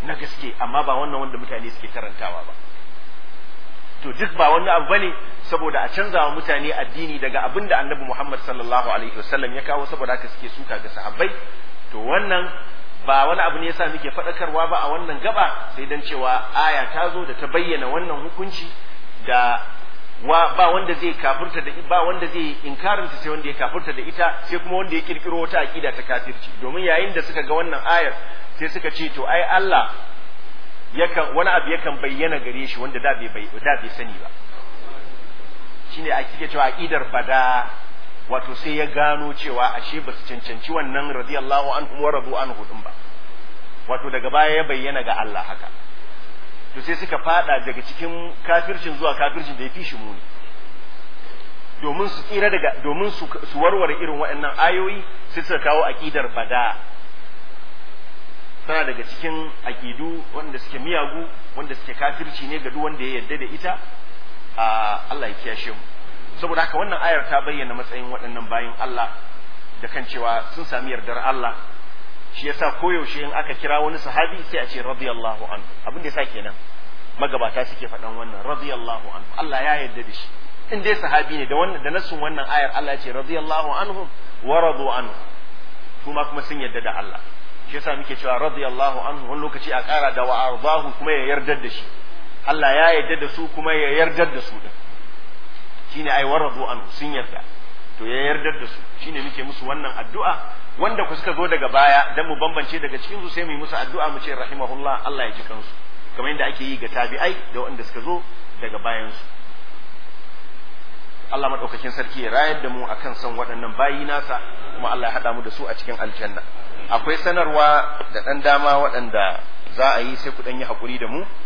na gaske amma ba wannan wanda mutane suke karantawa ba to duk ba wani abu bane saboda a canza wa mutane addini daga abin da annabi Muhammad sallallahu alaihi wasallam ya kawo saboda haka suke suka ga sahabbai to wannan ba wani abu ne yasa muke faɗakarwa ba a wannan gaba sai dan cewa aya ta zo da ta bayyana wannan hukunci da wa ba wanda zai kafirta da ba wanda zai inkarinta sai wanda ya kafirta da ita sai kuma wanda ya kirkiro wata aqida ta kafirci domin yayin da suka ga wannan ayar sai suka ce to ai Allah yakan wani abu yakan bayyana gare shi wanda da bai da bai sani ba shine a kike cewa aqidar bada wato sai ya gano cewa ashe ba su cancanci wannan radiyallahu anhu wa radu anhu din ba wato daga baya ya bayyana ga Allah haka to sai suka fada daga cikin kafircin zuwa kafircin da ya fi shi muni domin su tsira daga domin su warware irin waɗannan ayoyi sai suka kawo aqidar bada tana daga cikin aqidu wanda suke miyagu wanda suke kafirci ne ga duk wanda ya yarda da ita a Allah ya kiyashe mu saboda haka wannan ayar ta bayyana matsayin waɗannan bayin Allah da kan cewa sun sami yardar Allah shi yasa koyaushe in aka kira wani sahabi sai a ce radiyallahu anhu abin da yasa kenan magabata suke faɗan wannan radiyallahu anhu Allah ya yarda da shi in dai sahabi ne da wannan da nasun wannan ayar Allah ya ce radiyallahu anhum wa radu anhu kuma kuma sun yarda da Allah shi yasa muke cewa radiyallahu anhu wani lokaci a ƙara da wa ardahu kuma ya yarda da shi Allah ya yarda da su kuma ya yarda da su din shine ai waradu anhu sun yarda to ya yarda da su shine muke musu wannan addu'a wanda ku suka zo daga baya dan mu bambance daga cikin su sai mu yi musu addu'a mu ce rahimahullah Allah ya ji kansu kamar yadda ake yi ga tabi'ai da wanda suka zo daga bayan su Allah madaukakin sarki ya rayar da mu akan san waɗannan bayi nasa kuma Allah ya haɗa mu da su a cikin aljanna akwai sanarwa da ɗan dama waɗanda za a yi sai ku ɗan yi haƙuri da mu